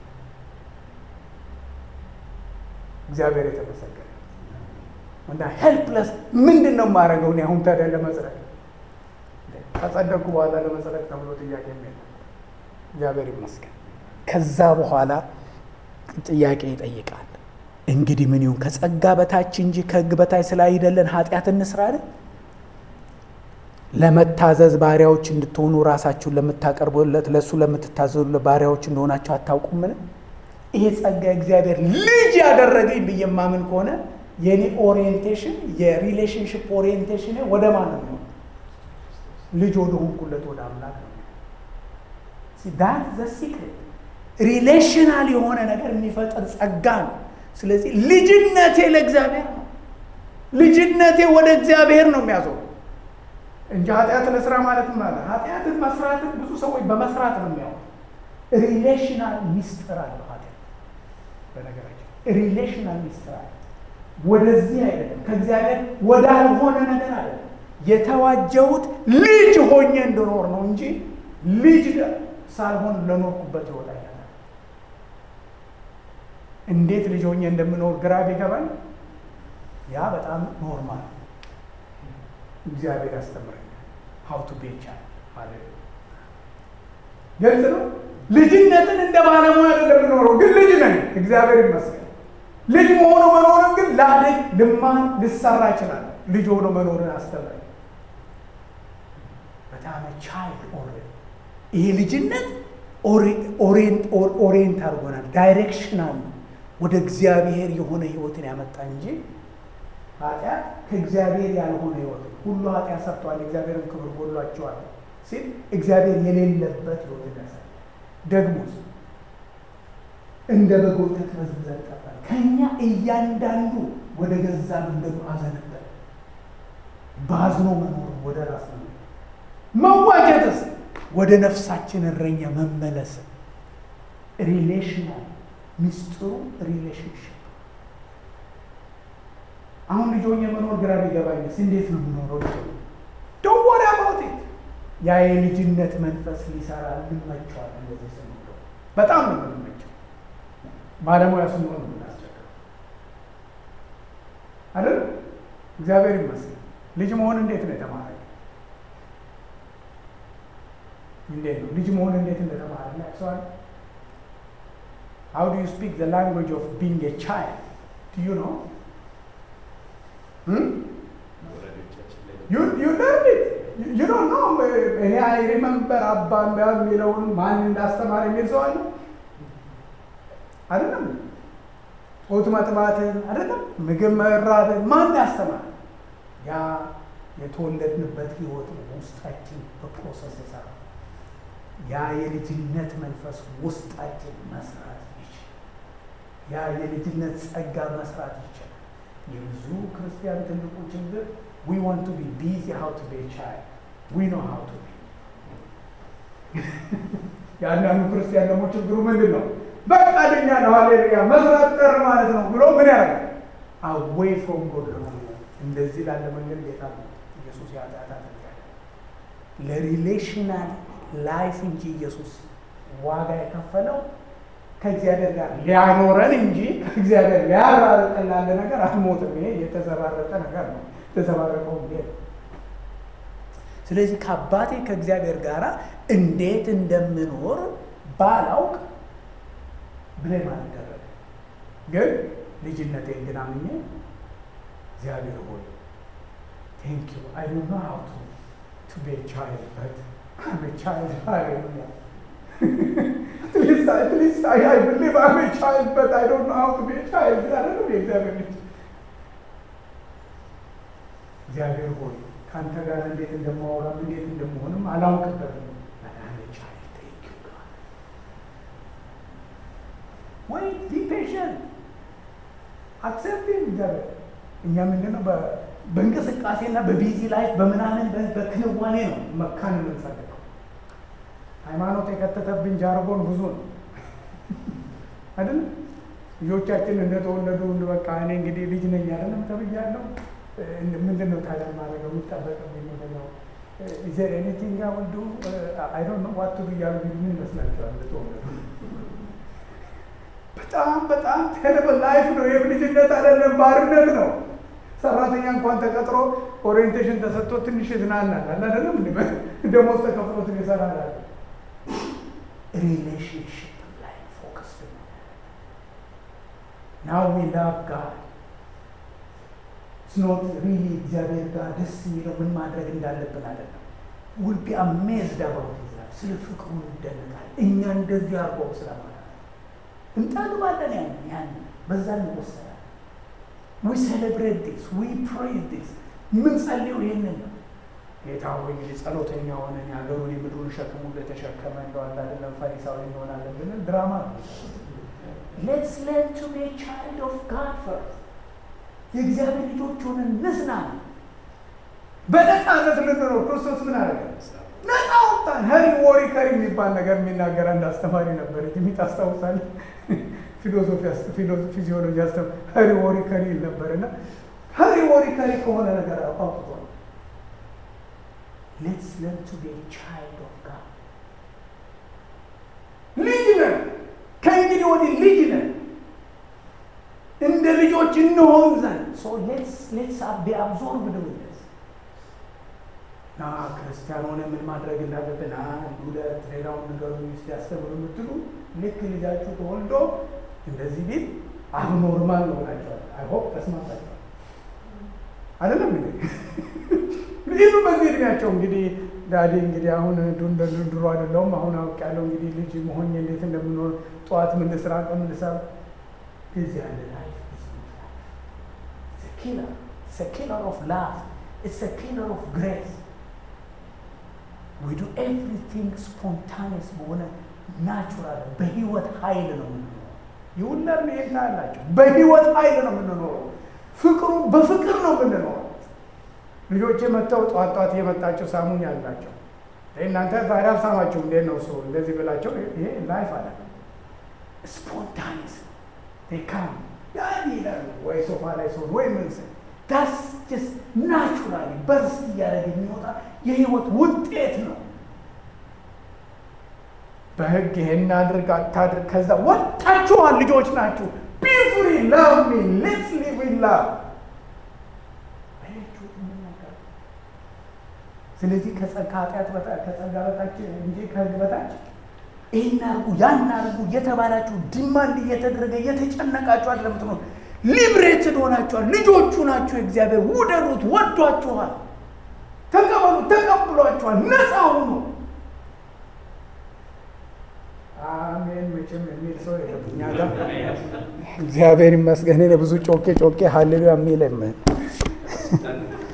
እግዚአብሔር የተመሰገነ እና ሄልፕለስ ምንድን ነው የማደርገው እኔ አሁን ታዲያ ለመጽደቅ ከጸደቅኩ በኋላ ለመጽደቅ ተብሎ ጥያቄ የሚል እግዚአብሔር ይመስገን ከዛ በኋላ ጥያቄ ይጠይቃል እንግዲህ ምን ይሁን ከጸጋ በታች እንጂ ከህግ በታች ስላይደለን ኃጢአት እንስራ አይደል ለመታዘዝ ባሪያዎች እንድትሆኑ ራሳችሁን ለምታቀርቡለት ለእሱ ለምትታዘዙ ባሪያዎች እንደሆናቸው አታውቁምን ይሄ ጸጋ እግዚአብሔር ልጅ ያደረገኝ ብዬ የማምን ከሆነ የኔ ኦሪየንቴሽን የሪሌሽንሽፕ ኦሪየንቴሽን ወደ ማን ነው ልጅ ወደ ሆንኩለት ወደ አምላክ ነው ዳት ዘ ሲክሬት ሪሌሽናል የሆነ ነገር የሚፈጥር ጸጋ ነው ስለዚህ ልጅነቴ ለእግዚአብሔር ነው ልጅነቴ ወደ እግዚአብሔር ነው የሚያዘው እንጂ ኃጢአት ለስራ ማለት ማለት ኃጢአትን መስራትን ብዙ ሰዎች በመስራት ነው የሚያው ሪሌሽናል ሚስጥር አለው ኃጢአት በነገራችን ሪሌሽናል ሚስጥር አለ ወደዚህ አይደለም ከእግዚአብሔር ወዳልሆነ ነገር አለ የተዋጀሁት ልጅ ሆኜ እንድኖር ነው እንጂ ልጅ ሳልሆን ለኖርኩበት ህይወት አይደለም እንዴት ልጅ ሆኜ እንደምኖር ግራ ቢገባኝ ያ በጣም ኖርማል እግዚአብሔር ያስተምረኛል ሀው ቱ ቤቻ ማለት ግልጽ ነው ልጅነትን እንደ ባለሙያ አይደለም የምኖረው ግን ልጅ ነኝ እግዚአብሔር ይመስገን ልጅ መሆኑ መኖርን ግን ላድግ ልማን ልሰራ ይችላል ልጅ ሆኖ መኖርን አስተምረኝ በጣም ቻይልድ ኦልሬዲ ይሄ ልጅነት ኦሪየንት አድርጎናል ዳይሬክሽናል ነው ወደ እግዚአብሔር የሆነ ህይወትን ያመጣ እንጂ ኃጢአት ከእግዚአብሔር ያልሆነ ህይወት ሁሉ ኃጢአት ሰርተዋል የእግዚአብሔርን ክብር ጎሏቸዋል ሲል እግዚአብሔር የሌለበት ህይወት ያሳያል ደግሞስ እንደ በጎች ተበዝብዘን ጠፋን ከእኛ እያንዳንዱ ወደ ገዛ መንገዱ አዘነበለ ባዝኖ መኖር ወደ ራስ ነው መዋጀትስ ወደ ነፍሳችን እረኛ መመለስ ሪሌሽናል ሚስጥሩ ሪሌሽንሽፕ አሁን ልጆኝ የመኖር ግራ ቢገባኝስ እንዴት ነው የምኖረው ልጅ ዶንት ወሪ አባውት ኢት ያ የልጅነት መንፈስ ሊሰራ እንመቸዋል እንደዚህ ስንለው በጣም ነው የምንመቸው ባለሙያ ስንሆን ነው የምናስቸግረው አይደል እግዚአብሔር ይመስገን ልጅ መሆን እንዴት ነው የተማረ እንዴት ነው ልጅ መሆን እንዴት እንደተማረ ያቅሰዋል How do you speak the language of being a child? Do you know? Hmm? You, you learned it. You, you don't know. እኔ አይ ሪመምበር አባ የሚለውን ማን እንዳስተማር የሚል ሰው አለ አይደለም። ጡት መጥባትን አይደለም፣ ምግብ መራብን ማን ያስተማር? ያ የተወለድንበት ህይወት ነው ውስጣችን በፕሮሰስ የሰራ ያ የልጅነት መንፈስ ውስጣችን መስራት ይችላል። ያ የልጅነት ጸጋ መስራት ይችላል። የብዙ ክርስቲያን ትልቁ ችግር ዊ ዋንት ቱ ቢ ቢዚ ሃው ቱ ቢ ቻይልድ ዊ ኖ ሃው ቱ ቢ። የአንዳንዱ ክርስቲያን ደግሞ ችግሩ ምንድን ነው? በቃ ልኛ ነው ሃሌሉያ መስራት ቀር ማለት ነው ብሎ ምን ያደርጋል? አዌይ ፍሮም ጎድ ነው። እንደዚህ ላለ መንገድ ጌታ ነው ኢየሱስ ያጣታ ለሪሌሽናል ላይፍ እንጂ ኢየሱስ ዋጋ የከፈለው ከእግዚአብሔር ጋር ሊያኖረን እንጂ ከእግዚአብሔር ሊያራርቀን ላለ ነገር አልሞትም። ይሄ የተዘባረቀ ነገር ነው። የተዘባረቀው እንዴት ስለዚህ ከአባቴ ከእግዚአብሔር ጋር እንዴት እንደምኖር ባላውቅ ብሌም አልደረግ ግን ልጅነቴን ግን አምኜ እግዚአብሔር ሆይ ቴንክ ዩ አይ ዶንት ኖ ሃው ቱ ቱ ቢ ቻይልድ በት አም ቻይልድ ሃሌሉያ at least, at least I, I believe I'm a child, but I don't know how to be a child. I don't know እግዚአብሔር ልጅ እግዚአብሔር ሆይ ከአንተ ጋር እንዴት እንደማወራም እንዴት እንደመሆንም አላውቅበትም። ወይ ቢ ፔሽንት አክሰፕቲንግ እግዚአብሔር እኛ ምንድነው በእንቅስቃሴና በቢዚ ላይፍ በምናምን በክንዋኔ ነው መካን የምንፈልገው። ሃይማኖት የከተተብን ጃርጎን ብዙ ነው አይደል? ልጆቻችን እንደተወለዱ በቃ እኔ እንግዲህ ልጅ ነኝ አይደለም ተብያለሁ። ምንድን ነው ታዲያ ማድረገው? የሚጠበቅብኝ ምንድን ነው? ኢዘር ኤኒቲንግ አይ ዊል ዱ አይ ዶንት ኖ ዋት ቱ ዱ እያሉ ቢሉ ምን ይመስላችኋል? እንደተወለዱ በጣም በጣም ቴረብል ላይፍ ነው። ይህም ልጅነት አይደለም፣ ባርነት ነው። ሰራተኛ እንኳን ተቀጥሮ ኦሪየንቴሽን ተሰጥቶ ትንሽ ይዝናናል አለ አይደለም? ደሞዝ ተከፍሎት ይሰራል። ሪሌሽንሽፕ ላይ ፎከስ ናው ዊ ላቭ ጋድ ስኖት ሪሊ እግዚአብሔር ጋር ደስ የሚለው ምን ማድረግ እንዳለብን አይደለም። ውል ቢ አሜዝድ አባውት ይዛል ስለ ፍቅሩ እንደነቃል። እኛ እንደዚህ አርጎ ስለማለት እንጠግባለን። ያን ያን በዛ እንወሰዳለን። ዊ ሴሌብሬት ዲስ ዊ ፕሬዝ ዲስ ምን ጸልየው ይህንን ነው። ጌታ ሆይ እንግዲህ ጸሎተኛ ሆነን የሀገሩን የምድሩን ሸክሙ ለተሸከመ እንደው አንድ አይደለም ፈሪሳዊ እንሆናለን ብንል ድራማ ነው። ሌትስ ለርን ቱ ቢ ቻይልድ ኦፍ ጋድ ፈርስት የእግዚአብሔር ልጆች ሆነን ንስና በነፃነት ልንኖር ክርስቶስ ምን አደረገ? ነፃ ወጣን። ሄሪ ዎሪከር የሚባል ነገር የሚናገር አንድ አስተማሪ ነበር። የሚት አስታውሳለህ? ፊሎሶፊ ፊዚዮሎጂ አስተማ ሄሪ ዎሪከሪ ይል ነበር እና ሄሪ ዎሪከሪ ከሆነ ነገር አውጥቶ ሌትስ ለርን ቱ ቢ ቻይልድ ኦፍ ጋድ ልጅ ነን። ከእንግዲህ ወዲህ ልጅ ነን። እንደ ልጆች እንሆን ዘንድ ሶ ሌትስ ሌትስ ቢ አብዞርብድ ዊዝ ዲስ ና ክርስቲያን ሆነ ምን ማድረግ እንዳለብን አንድ ሁለት ሌላውን ነገሩ ስ ያስተምሩ የምትሉ ልክ ልጃችሁ ተወልዶ እንደዚህ ቢል አብኖርማል ነው ናቸዋል። አይሆፕ ተስማምታችኋል አይደለም እንዴ? ይህኑ በዚህ እድሜያቸው እንግዲህ ዳዲ እንግዲህ አሁን እንደ ድሮ አይደለሁም። አሁን አውቅ ያለው እንግዲህ ልጅ መሆኝ እንዴት እንደምኖር ጠዋት ምን ልስራ ቀን ምን ልስራ ጊዜ ያለ ላይፍ ኪለር ኪለር ኦፍ ላቭ ኢትስ ኪለር ኦፍ ግሬስ ዊ ዱ ኤቭሪቲንግ ስፖንታኒየስ በሆነ ናቹራል በህይወት ኃይል ነው የምንኖረው። ይሁንለር ይሄን ታያላቸው። በህይወት ኃይል ነው የምንኖረው። ፍቅሩ በፍቅር ነው የምንኖረው። ልጆቼ መጥተው ጠዋት ጠዋት እየመጣቸው ሳሙኝ አላቸው። እናንተ ዛሬ አልሳማችሁ እንዴት ነው ሰው እንደዚህ ብላቸው፣ ይሄ ላይፍ አለ ስፖንታኒስ ካም ያን ይላሉ ወይ ሶፋ ላይ ሰሆን ወይ ምን ስል ዳስ ጀስት ናቹራሊ በርስ እያደረገ የሚወጣ የህይወት ውጤት ነው። በህግ ይሄን አድርግ አታድርግ፣ ከዛ ወጣችኋል፣ ልጆች ናችሁ። ቢ ፍሪ ላቭ ሚ ሌትስ ሊቭ ኢን ላቭ ስለዚህ ከኃጢአት ከጸጋ በታች እንጂ ከህግ በታች ይህን አርጉ ያን አርጉ እየተባላችሁ ዲማንድ እየተደረገ እየተጨነቃችሁ አይደለም ትኖር። ሊብሬትድ ሆናችኋል። ልጆቹ ናችሁ። እግዚአብሔር ውደዱት፣ ወዷችኋል። ተቀበሉ፣ ተቀብሏችኋል። ነፃ ሁኑ። አሜን። መቼም የሚል ሰው የለም እኛ ጋር። እግዚአብሔር ይመስገን። እኔ ብዙ ጮኬ ጮኬ ሀሌሉያ የሚል